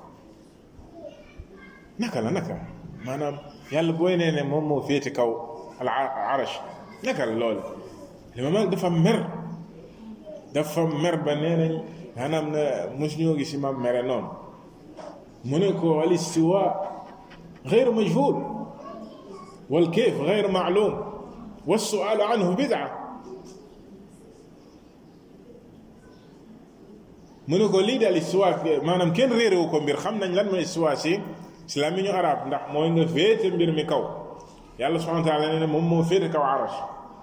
naka la naka maanaam yàlla booy nee ne moom moo féete kaw al arash naka la loolu li ma dafa mer dafa mer ba nee nañ maanaam ne mos ñoo gis imam mere noonu mu ne ko al istiwa غير مجهول والكيف غير معلوم والسؤال عنه بدعة mu ne ko lii daal istiwa maanaam kenn réeréwu ko mbir xam nañ lan mooy istiwa si si la mi ñu arab ndax mooy nga féete mbir mi kaw yàlla subhanahu wa taala nee na moom moo féete kaw arash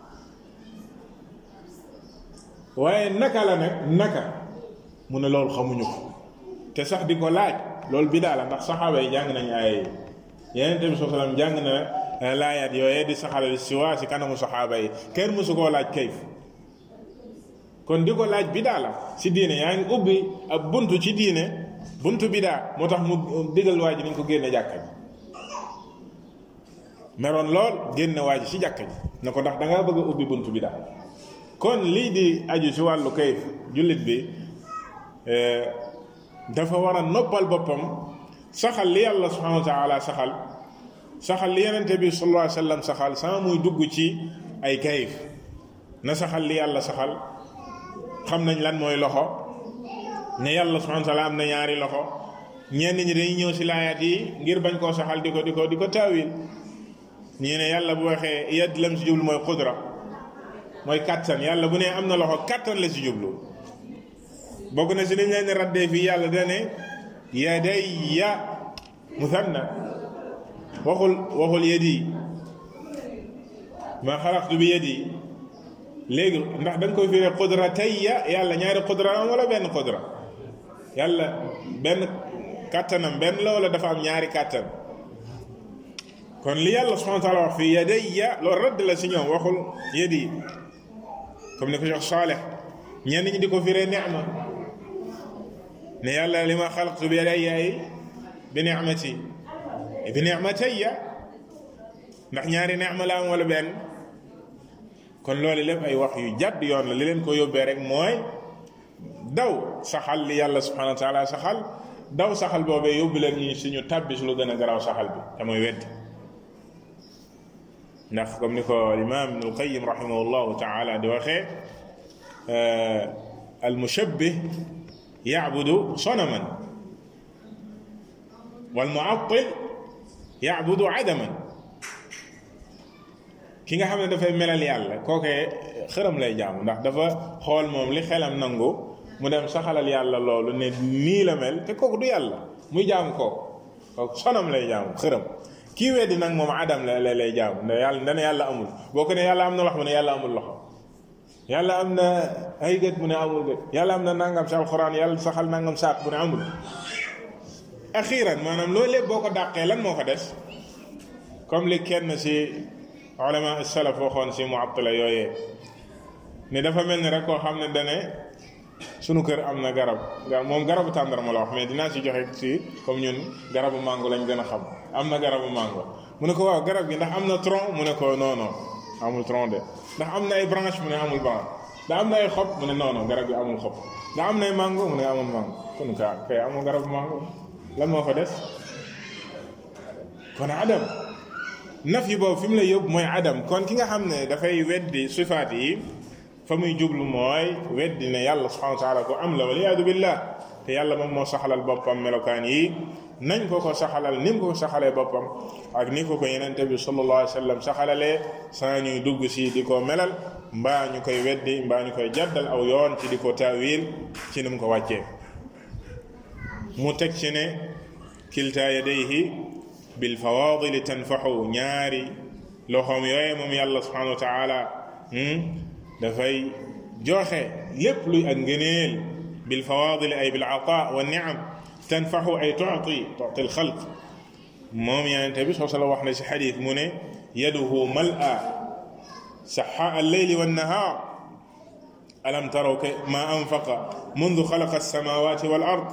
waaye naka la nag naka mu ne loolu xamuñu ko te sax di ko laaj loolu bi daala ndax saxaaba yi jàng nañ ay yeneen tamit soo salaam jàng na laayaat yooyee di saxalal istiwa si kanamu saxaaba yi kenn mësu koo laaj kayf kon di ko laaj bi daala si diine yaa ngi ubbi ab buntu ci diine buntu bidaa moo tax mu digal waa ji nañ ko génne jàkka ji meroon lool génne waa ji si jàkka ji ne ko ndax da ngaa bëgg a ubbi buntu bidaa kon lii di aju si wàllu kayf jullit bi dafa war a noppal boppam saxal li yàlla subhanahu wa taala saxal saxal li yenente bi sallallahu alayhi wa sallam saxal sama muy dugg ci ay kayif na saxal li yàlla saxal xam nañ lan mooy loxo ne yàlla subhanahu wa taala am na ñaari loxo ñenn ñi dañuy ñëw si laayaat yi ngir bañ koo saxal di ko di ko di ko taawil ñii ne yàlla bu waxee yedd lam si jublu mooy xudra mooy kattan yàlla bu ne am na loxo kattan la si jublu bokk na si liñ leen raddee fii yàlla dane yadayya musanna waxul waxul yadi ma xalaqtu bi yadi léegi ndax da nga koy firee qudratayya yàlla ñaari qudra am wala benn qudra yàlla benn kàttanam benn la wala dafa am ñaari kàttan kon li yàlla subhanahu wa taala wax fii yadayya loolu radd la si ñoom waxul yadi comme ni ko jox Saaleh ñenn ñi di ko firee ni'ma ne yàlla li ma xalaqtu bi yadayya bi ni'mati bi ni'matayya ndax ñaari ni'ma la am wala benn kon loolu lépp ay wax yu jàdd yoon la li leen ko yóbbee rek mooy daw saxal li yàlla subhanahu wa taala saxal daw saxal boobee yóbbu leen ñu suñu tàbbi su lu gën a garaaw saxal bi te mooy weddi ndax comme ni ko imam ibnul qayim rahimahullahu taala di waxee al mushabbih yacbudu sonaman wal muattil yacbudu adaman ki nga xam ne dafay melal yàlla kookee xëram lay jaamu ndax dafa xool moom li xelam nangu mu dem saxalal yàlla loolu ne nii la mel te kooku du yàlla muy jaamu kooku kooku sonam lay jaamu xëram kii weddi nag moom adam la lay jaamu ne yàlla dana yàlla amul boo ko ne yàlla am na loxo mu ne yàlla amul loxo yàlla am na ay gët mu ne amul gët yàlla am na nangam si alxuraan yàlla saxal nangam saak bu ne amul axiran maanaam loolu lépp boo ko dàqee lan moo ko des comme li kenn si ulama salaf waxoon si muattila yooyee ne dafa mel ni rek koo xam ne dane sunu kër am na garab moom garabu tàndarma la wax mais dinaa ci joxe ci comme ñun garabu mango lañ gën a xam am na garabu mango mu ne ko waaw garab gi ndax am na tronc mu ne ko non non amul tronc de ndax am na ay branche mu ne amul branche ndax am na ay xob mu ne non non garab gi amul xob ndax am na ay mango mu ne amul mango kon ka kay amul garabu mango lan moo fa des kon adam naf yi boobu fi mu lay yóbbu mooy adam kon ki nga xam ne dafay weddi sifaat yi fa muy jublu mooy weddi ne yàlla subhanahu wa taala ko am la waliyaadu billah te yàlla moom moo saxalal boppam melokaan yi nañ ko ko saxalal ni mu ko saxalee boppam ak ni ko ko yenente bi sallallahu alayhi wa sallam saxalalee saa ñuy dugg si di ko melal mbaa ñu koy weddi mbaa ñu koy jaddal aw yoon ci di ko taawil ci ni mu ko wàccee mu teg ci ne kilta yadayhi bil fawadili tanfaxu ñaari loxoom yooye moom yàlla subhanahu wa taala dafay joxe lépp luy ak ngëneel bil fawadili ay bil ata wa niam tanfaxu ay tuti tuti al xalq moom yonente bi soo sala wax na si xadis mu ne yaduhu mal'a saxaa al leyli wa nahar alam taraw ma anfaqa mundu xalaqa alsamawati wal ard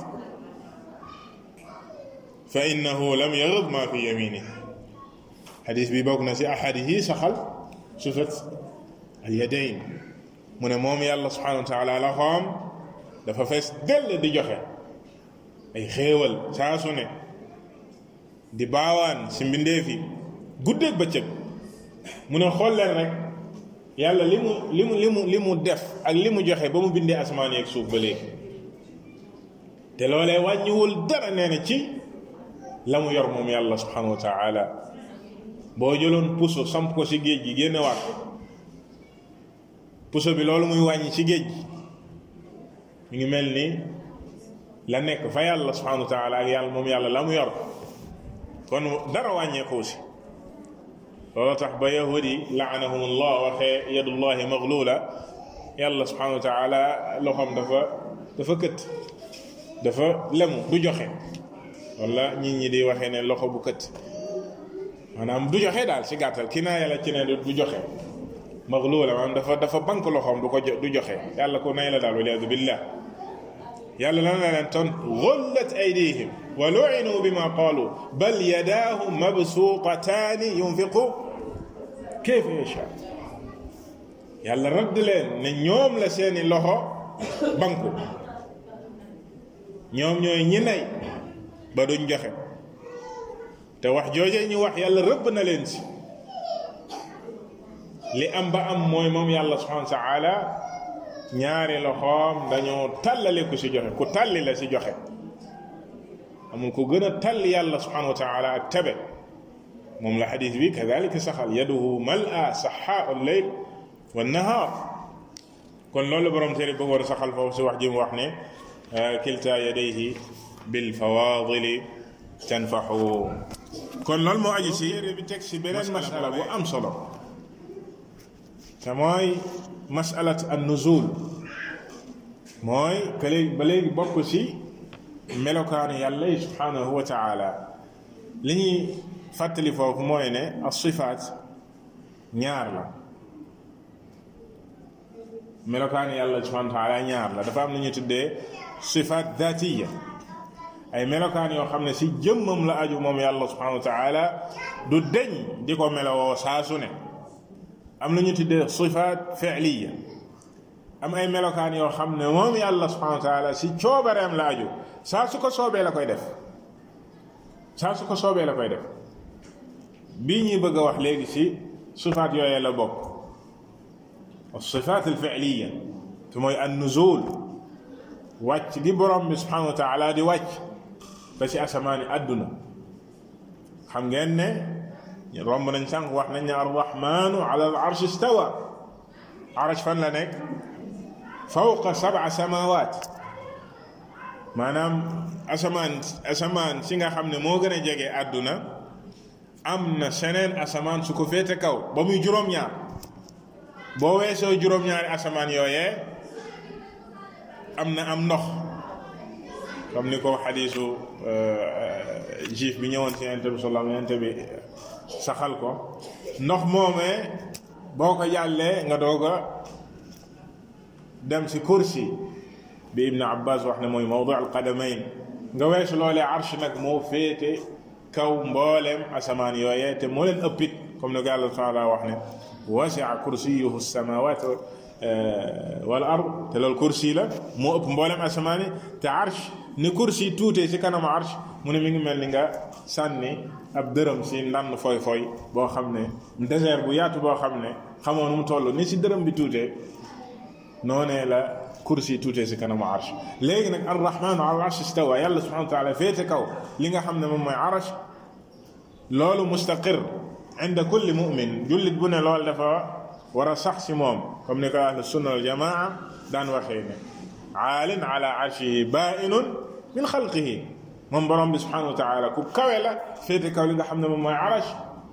fa innahu lam yagid ma fi yaminihi xadis bi bokk na si ahadis yi saxal sufat al yadayn mu ne moom yàlla subhanahu wa taala loxoom dafa fees dell di joxe ay xéewal saa su ne di baawaan si mbindeef yi guddeeg bëccëg mu ne xool leen rek yàlla li mu li mu li mu li mu def ak li mu joxe ba mu bindee asamaan yeeg suuf ba léegi te loolee wàññiwul dara nee na ci la mu yor moom yàlla subhanahu wa taala boo jëloon puso samp ko si géej gi génne waat ko puso bi loolu muy wàññi ci géej gi mu ngi mel ni la nekk fa yàlla subhanahu wa taala ak yàlla moom yàlla la mu yor kon dara wàññeeku si loolu tax ba yahudi laanahum allah waxee yadullahi maglula yàlla subhanahu wa taala loxoom dafa dafa kët dafa lemu du joxe wala nit ñi di waxee ne loxo bu kët maanaam du joxe daal si gàttal ki naa yàlla ci ne du joxe maglula maanaam dafa dafa bank loxoom du ko du joxe yàlla ko nay la daal waliyaadu billah yàlla lan la leen ton gullat aydihim wa lu'inu bima qalu bal yadaahu mabsuutataani yunfiqu kayfa yasha yàlla radd leen ne ñoom la seeni loxo banku ñoom ñooy ñi nay ba duñ joxe te wax jooje ñu wax yàlla rëbb na leen si li am ba am mooy moom yàlla subhanahu wa taala ñaari loxoom dañoo tàllale ku si joxe ku tàlli la si joxe amul ku gën a tàlli yàlla subhanahu wa taala ak tabe moom la xadis bi kadalika saxal yaduhu mal'a saxaa al-layl wa nahaar kon loolu borom téere bëgg war a saxal foofu si wax ji mu wax ne kilta yadayhi bil fawaadili tanfaxu kon loolu moo aju si bi teg si beneen masala bu am solo te mooy masalat an nuzul mooy que léegi ba léegi bokk si melokaanu yàlla yi subhanahu wa taala li ñuy fàttali foofu mooy ne as sifaat ñaar la melokaanu yàlla subhanahu wa taala ñaar la dafa am lu ñu tuddee sifaat dhatiya ay melokaan yoo xam ne si jëmmam la aju moom yàlla subhanahu wa taala du deñ di ko melowoo saa su ne am na ñu tuddee sifaat fi'liya am ay melokaan yoo xam ne moom yàlla subhanahu wa taala si coobareem la aju saa su ko soobee la koy def saa su ko soobee la koy def bii ñuy bëgg a wax léegi si sifaat yooyee la bokk sifaat al fi'liya te mooy an nuzul wàcc gi borom bi subhanahu wa taala di wàcc ba ci asamaani àdduna xam ngeen ne romb nañ sànq wax nañ ne arrahmanu ala al arsh istawa arsh fan la nekk fawqa sab'a samawat maanaam asamaan asamaan si nga xam ne moo gën a jege àdduna am na seneen asamaan su ko féete kaw ba muy juróom-ñaar boo weesoo juróom-ñaari asamaan yooyee am na am ndox comme ni ko xadiisu juif bi ñëwoon ci yonent bi sallam yonent bi saxal ko ndox moomee boo ko jàllee nga doog a dem ci kursi bi ibn abbas wax ne mooy mawdu al qadamayn nga weesu loolee arsh nag moo féete kaw mbooleem asamaan yooyee te moo leen ëppit comme ne yàlla taala wax ne wasia kursiyuhu samawat wal ard te loolu kursi la moo ëpp mbooleem asamaan yi te arsh ni kursi tuutee ci kanam arsh mu ne mi ngi mel ni nga sànni ab dërëm si ndann foy foy boo xam ne désert bu yaatu boo xam ne xamoo nu mu toll ni si dërëm bi tuutee noonee la kursi tuutee si kanamu arsh léegi nag arrahmanu ala arsh istawa yàlla subhanahu wa taala féete kaw li nga xam ne moom mooy arsh loolu mustaqir inda kulli mumin jullit bu ne loolu dafa war a sax si moom comme ni ko ahlu sunna wal jamaa daan waxee ne aalin ala arshihi bainun min xalqihi moom borom bi subhanahu wa taala ku kawe la féete kaw li nga xam ne moom mooy arash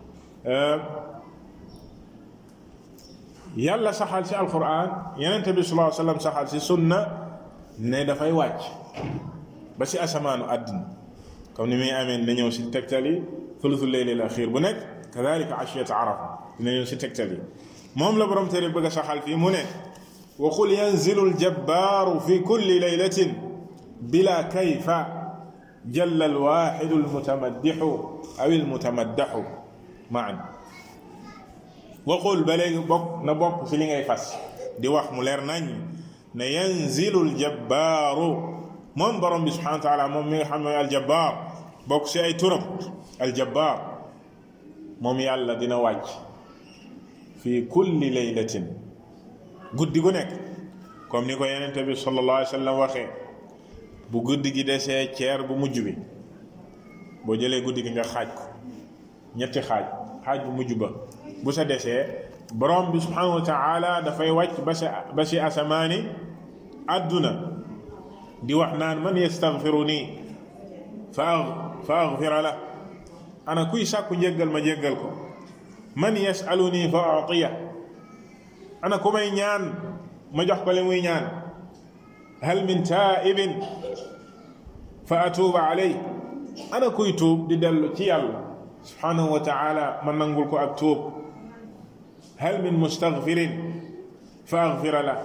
yàlla saxal ci alquran yenente bi sallallahu alayhi wasallam saxal ci sunna ne dafay wàcc ba ci asamaanu àddina comme ni muy amee na ñëw si tegtal yi thuluthu leyli al axir bu nekk kadalika ashiyat arafa dina ñëw si tegtal yi moom la borom téere bëgg a saxal fii mu ne wa qul yanzilu aljabbaaru fi kulli laylatin bila kayfa jalla alwaxidu almutamaddixu aw almutamaddaxu maan waxul ba léegi bokk na bokk ci li ngay fas di wax mu leer nañ ne yanzilu aljabbaaru moom borom bi subhanahu wa taala moom mi nga xam ne aljabbaar bokk ci ay turam aljabbaar moom yàlla dina wàcc fi kulli laylatin guddi gu nekk comme ni ko yenente bi sallallahu alayhi wa sallam waxee bu guddi gi desee ceer bu mujj bi boo jëlee guddi gi nga xaaj ko ñetti xaaj xaaj bu mujj ba bu sa desee borom bi subhanahu wa taala dafay wàcc ba sa ba si asamaani àdduna di wax naan man yastaghfiru nii fa fa aghfira la ana kuy sàkku njéggal ma jéggal ko man yasalu nii fa atiya ana ku may ñaan ma jox ko li muy ñaan hal min taibin fa atuuba alay ana kuy tuub di dellu ci yàlla subhanahu wa taala ma nangul ko ak tuub hal min mustaghfirin fa aghfira la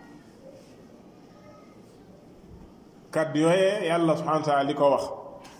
kàddu yooyee yàlla subhanahu wa taala di ko wax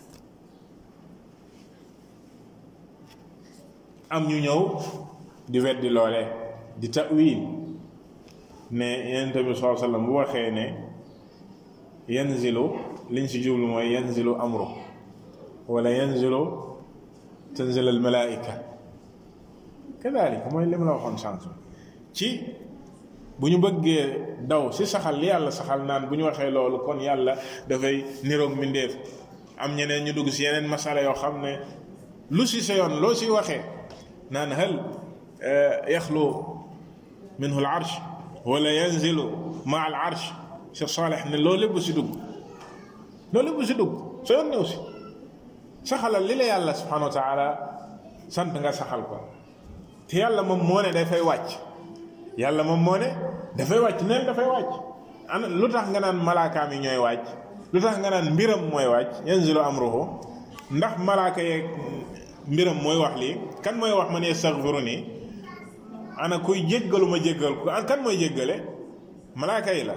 am ñu ñëw di weddi loole di ta'wil ne yonent bi sallallahu alayhi wasallam bu waxee ne yanzilu liñ si jublu mooy yanzilu amru wala yanzilu tanzil al malaika kadalika mooy li ma la waxoon sànq ci bu ñu bëggee daw si saxal li yàlla saxal naan bu ñu waxee loolu kon yàlla dafay niroog mbindeef am ñeneen ñu dugg si yeneen masala yoo xam ne lu si sa yoon loo si waxee naan hal yaxlu minhu al arsh wala yanzilu ma al arsh Cheikh Saleh ne loolu lépp si dugg loolu lépp si dugg soo yoon new si saxalal li la yàlla subhanahu wa taala sant nga saxal ko te yàlla moom moo ne dafay wàcc yàlla moom moo ne dafay wàcc neen dafay wàcc ana lu tax nga naan malaakaam yi ñooy wàcc lu tax nga naan mbiram mooy wàcc yanzilu amruhu ndax malaaka yeeg mbiram mooy wax lii kan mooy wax man yastaghfiru nii ana kuy jéggalu ma jéggal ko kan mooy jéggale malaaka yi la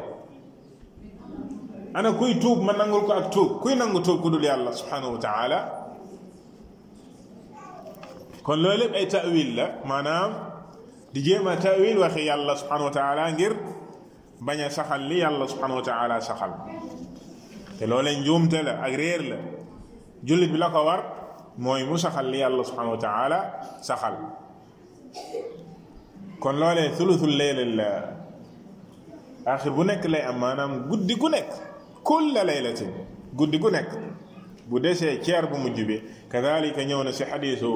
ana kuy tuub ma nangul ko ak tuub kuy nangu tuub ku dul yàlla subhanahu wa taala kon loolu lépp ay ta'wil la maanaam di jéem a ta'wil waxi yàlla subhanahu wa taala ngir bañ a saxal li yàlla subhanahu wa taala saxal te loolee njuumte la ak réer la jullit bi la ko war mooy mu saxal li yàlla subhanahu wa taala saxal kon loolee thuluthul layl la axir bu nekk lay am maanaam guddi gu nekk kulla laylatin guddi gu nekk bu desee ceer bu mujj bi kadalika ñëw na si xadiisu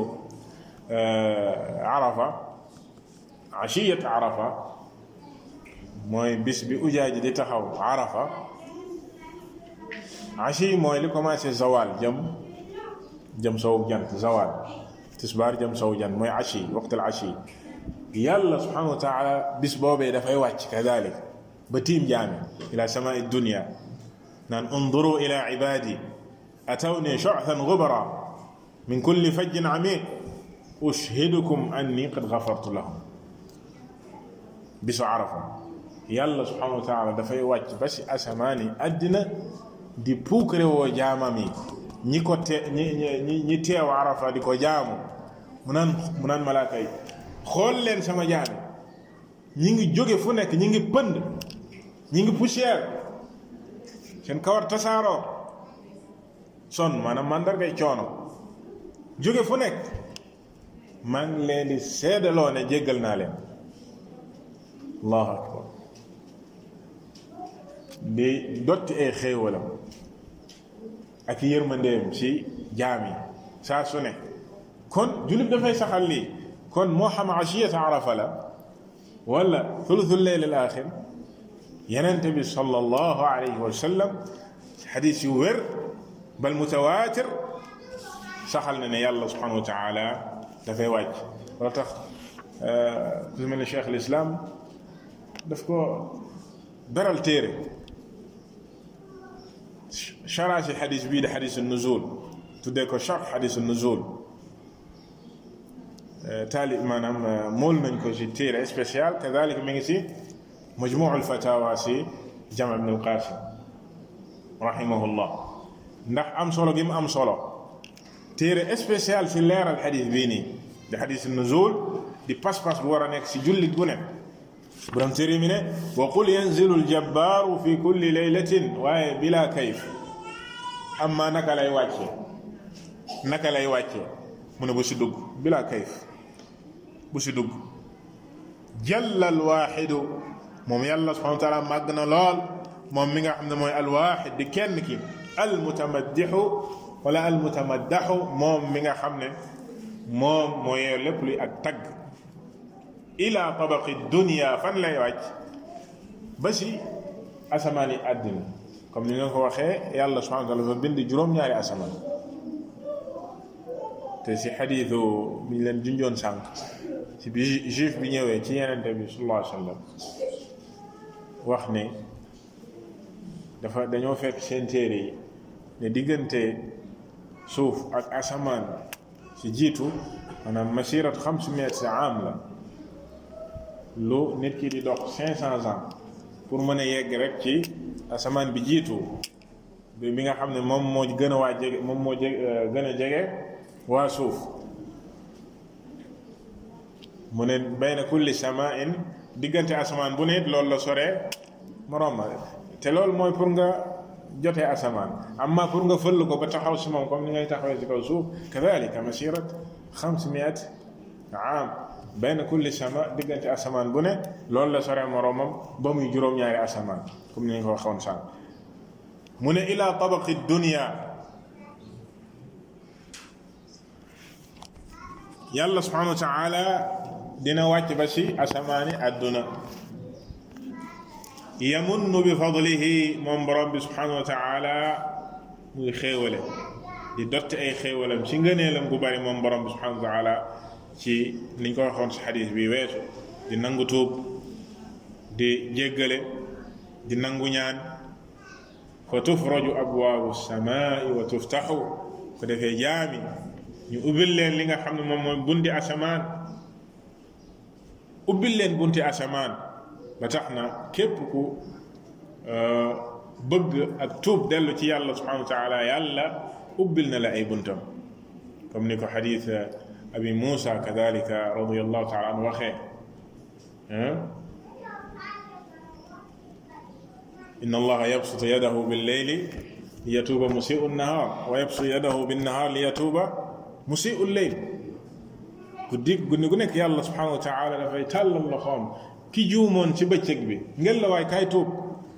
arafa ashiyat arafa mooy bis bi ujaaji di taxaw arafa ashi mooy li commencé zawal jëm jëm sow jant zawal tisbaar jëm sow jant mooy ashi waqtul ashi yàlla subhanahu wa taala bis boobee dafay wàcc kadalik ba tiim jaami ila samai dunia naan unduru ila ibadi atawni shu'than ghubara min kulli fajjin amiq ushhidukum anni qad ghafartu lahum bisu arafa yàlla subhanahu wa taala dafay wàcc ba si asamaan yi àddina di puukare woo jaamam yi ñi ko te ñi ñi ñi teew arafa di ko jaamu mu naan mu naan malaaka yi xool leen sama jaami ñi ngi jóge fu nekk ñi ngi pënd ñi ngi poussière seen kawar tasaaroo son maanaam mandargay coono jóge fu nekk maa ngi leen di seedaloo ne jéggal naa leen allahu akbar di dotti ay xéewalam ak yërmandeem ci jaam yi saa su ne kon jullit dafay saxal lii kon moo xam ashiyata arafa la wala thuluthu lleyl al axir yenente bi sallallahu alayhi wa sallam xadis yu wér bal mutawaatir saxal na ne yàlla subhanahu wa taala dafay wàcc loo tax ku mel ne cheikh al islam daf ko beral téere chara si xadis bii di xadis nuzul tuddee ko charx xadis nuzul taali maanaam mool nañ ko si téere spécial kadalik mi ngi si majmuu alfatawa si jama ibn alqasim rahimahullah ndax am solo gi mu am solo téere spécial si leeral xadis bii nii di xadis nuzul di pas-pas bu war a nekk si jullit bu nekk borom téere mi ne wa qul yanzilu aljabbaaru fi kulli laylatin waaye bila kayf amma naka lay wàcce naka lay wàcce mu ne bu si dugg bila kayf bu si dugg jalla alwaaxidu moom yàlla subhanahu wa taala màgg na lool moom mi nga xam ne mooy alwaaxid di kenn ki almutamaddixu wala almutamaddaxu moom mi nga xam ne moom moo yeew lépp luy ak tagg ila tabaqi dunia fan lay wàcc ba si asamaan yi àddina comme ni nga ko waxee yàlla subhanahu wa taala dafa bind juróom-ñaari asamaan te si xadiisu bi ñu leen junjoon sànq si bi juif bi ñëwee ci yenente bi sallallahu alayhi wa sallam wax ne dafa dañoo fekk seen téere yi ne diggante suuf ak asamaan si jiitu maanaam masirat xamsi miat am la lu nit ki di dox cinq cents ans pour mën a yegg rek ci asamaan bi jiitu bi bi nga xam ne moom moo gën a waa jege moom moo jege gën a jege waa suuf mu ne bayna kulli samain diggante asamaan bu ne loolu la soree moroom ma te loolu mooy pour nga jotee asamaan amma pour nga fëll ko ba taxaw si moom comme ni ngay taxawee si kaw suuf kadalika masirat xamsimiat am bayna kulli sama diggante asamaan bu ne loolu la soree moroomam ba muy juróom-ñaari asamaan comme ni ñu ko waxoon sànq mu ne ila tabaqi dunia yàlla subhanahu wa taala dina wàcc ba si asamaani àdduna yamunnu bi fadlihi moom borom bi subhanahu wa taala muy xéewale di dotti ay xéewalam ci ngëneelam gu bari moom borom bi subhanahu wa taala ci niñ ko waxoon si xadis bi weesu di nangu tuub di jéggale di nangu ñaan fa tufraju abwaabu samaai wa tuftaxu ko defee jaami ñu ubbil leen li nga xam ne moom mooy bunti asamaan ubbil leen bunti asamaan ba tax na képp ku bëgg ak tuub dellu ci yàlla subhanahu wa taala yàlla ubbil na la ay buntam comme ni ko xadis abi Muusa kadalika radiyallahu taala anhu waxee inna allaha yabsutu yadahu billeyli liyatuuba musiu nnahaar wa yabsutu yadahu binnahaar liyatuuba musiu lleyl guddi guddi gu nekk yàlla subhanahu wa taala dafay tàllal loxoom ki juumoon ci bëccëg bi ngel la waay kaay tuub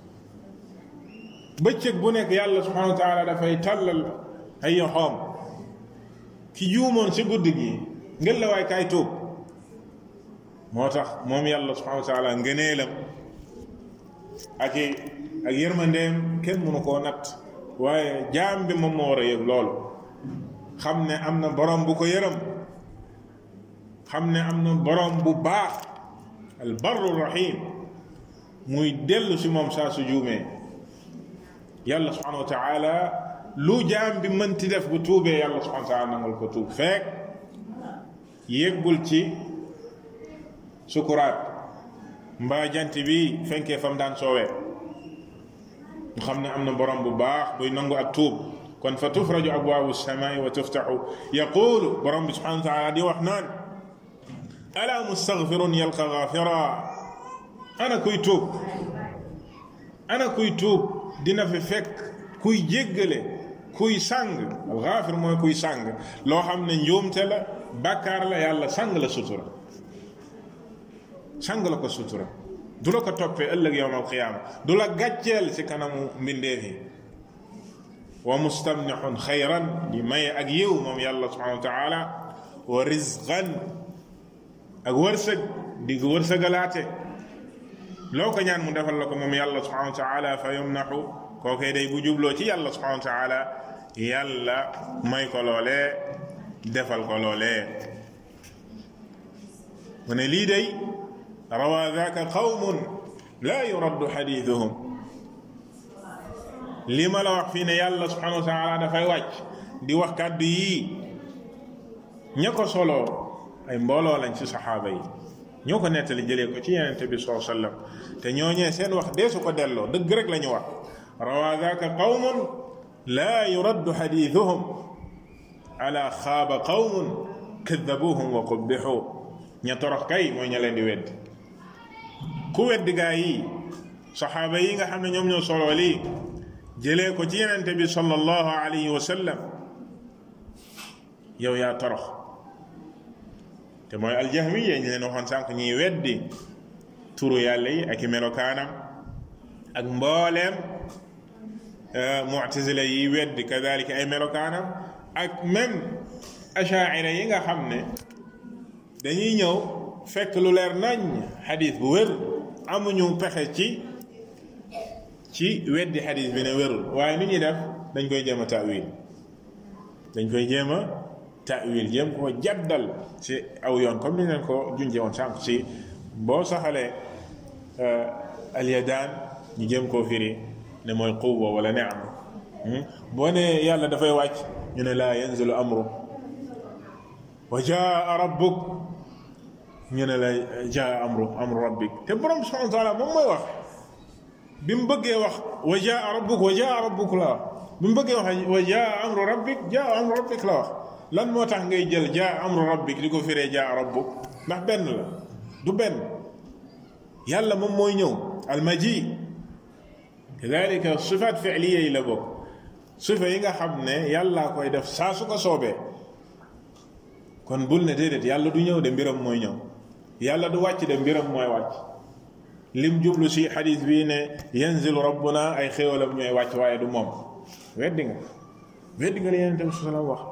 bëccëg bu nekk yàlla subhanahu wa taala dafay tàllal ay yoxoom ki juumoon ci guddi gi ngel la waay kaay tuub moo tax moom yàlla subhanahu wa taala ngëneelam ak i ak yërmandeem kenn mënu koo natt waaye jaam bi moom moo war a yëg loolu xam ne am na borom bu ko yërëm xam ne am na borom bu baax al barru rahim muy dellu si moom saa su juumee yàlla subhanahu wa taala lu jaam bi mënti def bu tuubee yàlla subhanahu wa taala nangul ko tuub fekk yéggul ci sukuraat mbaa jant bi fenkee fam daan soowee ñu xam ne am na borom bu baax buy nangu ak tuub kon fa tufraju abwaabu samaai wa tuftaxu yaqulu borom bi subhanahu wa taala di wax naan ala mustaghfirun yalqa ghafira ana kuy tuub ana kuy tuub dina fi fekk kuy jéggale kuy sàng alxaafir mooy kuy sàng loo xam ne njuumte la bàkkaar la yàlla sàng la sutura sàng la ko sutura du la ko toppee ëllëg yowm alqiyaama du la gàcceel ci kanamu mbindeef yi wa mustamnixun xayran di maye ak yiw moom yàlla subhanahu wa taala wa rizqan ak wërsëg di wërsëgalaate loo ko ñaan mu defal la ko moom yàlla subhanahu wa taala fa yumnaxu kookee day bu jubloo ci yàlla subhanahu wa taala yàlla may ko loolee defal ko loolee mu ne lii day rawa daaka qawmun laa yuraddu xadiiduhum lii ma la wax fii ne yàlla subhanahu wa taala dafay wàcc di wax kàddu yii ña ko soloo ay mbooloo lañ ci saxaaba yi ñoo ko nettali jëlee ko ci yenente bi saa sallam te ñooñee seen wax deesu ko delloo dëgg rek la ñu wax rawa daaka qawmun laa yuraddu xadiiduhum ala xaaba qawmun kadabuhum wa qubbixu ña torox kay mooy ña leen di weddi ku weddi gaa yi saxaaba yi nga xam ne ñoom ñoo soloo lii jëlee ko ci yenente bi sallallahu alayhi wa sallam yow yaa torox te mooy aljahmiya ñu leen waxoon sànq ñiy weddi turu yàlla yi ak i melokaanam ak mbooleem mu'tazila yi weddi kadalika ay melokaanam ak même achaira yi nga xam ne dañuy ñëw fekk lu leer nañ xadis bu wér amuñu pexe ci ci weddi xadis bi ne wérul waaye ni ñuy def dañ koy jéem a taawil dañ koy jéem a taawil jéem ko jaddal ci aw yoon comme ni leen ko junjee woon sànq ci boo saxalee alyadaan ñu jéem koo firi ne mooy quwwa wala ni'ma boo ne yàlla dafay wàcc ñu ne laa yanzilu amru wa jaa rabbuk ñu ne la jaa amru amru rabbik te borom subhanahu wa taala moom mooy wax bi mu bëggee wax wa jaa rabbuk wa jaa rabbuk la wax bi mu bëggee wax wa jaa amru rabbik jaa amru rabbik la wax lan moo tax ngay jël jaa amru rabbik di ko firee jaa rabbuk ndax benn la du benn yàlla moom mooy ñëw almaji kadalika sifaat fi'liya yi la bokk sifa yi nga xam ne yàllaa koy def saa su ko soobee kon bul ne déedéet yàlla du ñëw de mbiram mooy ñëw yàlla du wàcc de mbiram mooy wàcc lim jublu si xadis bii ne yanzilu rabbuna ay xéewalam ñooy wàcc waaye du moom weddi nga weddi nga li yonente bi sallam wax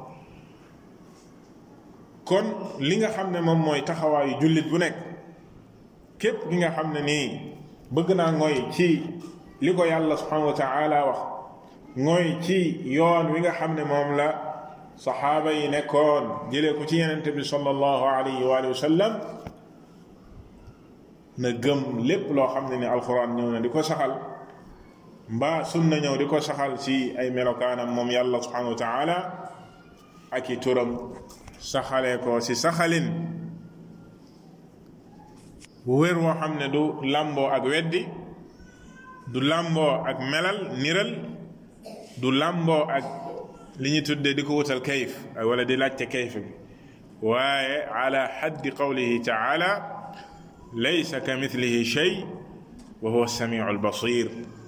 kon li nga xam ne moom mooy taxawaayu jullit bu nekk képp ki nga xam ne nii bëgg naa ngoy ci li ko yàlla subhanahu wa taala wax ngoy ci yoon wi nga xam ne moom la saxaaba yi nekkoon jëlee ko ci yenente bi sallallahu alayhi wa sallam na gëm lépp loo xam ne ni alquran ñëw na di ko saxal mbaa sunna ñëw di ko saxal ci ay melokaanam moom yàlla subhanahu wa taala ak i turam saxalee ko ci saxalin bu wér woo xam ne du làmboo ak weddi du làmboo ak melal niral du làmboo ak li ñu tuddee di ko wutal kayif wala di laajte kayif bi waaye ala xaddi qawlihi taala laysa ka mithlihi shay wa huwa samiu albasir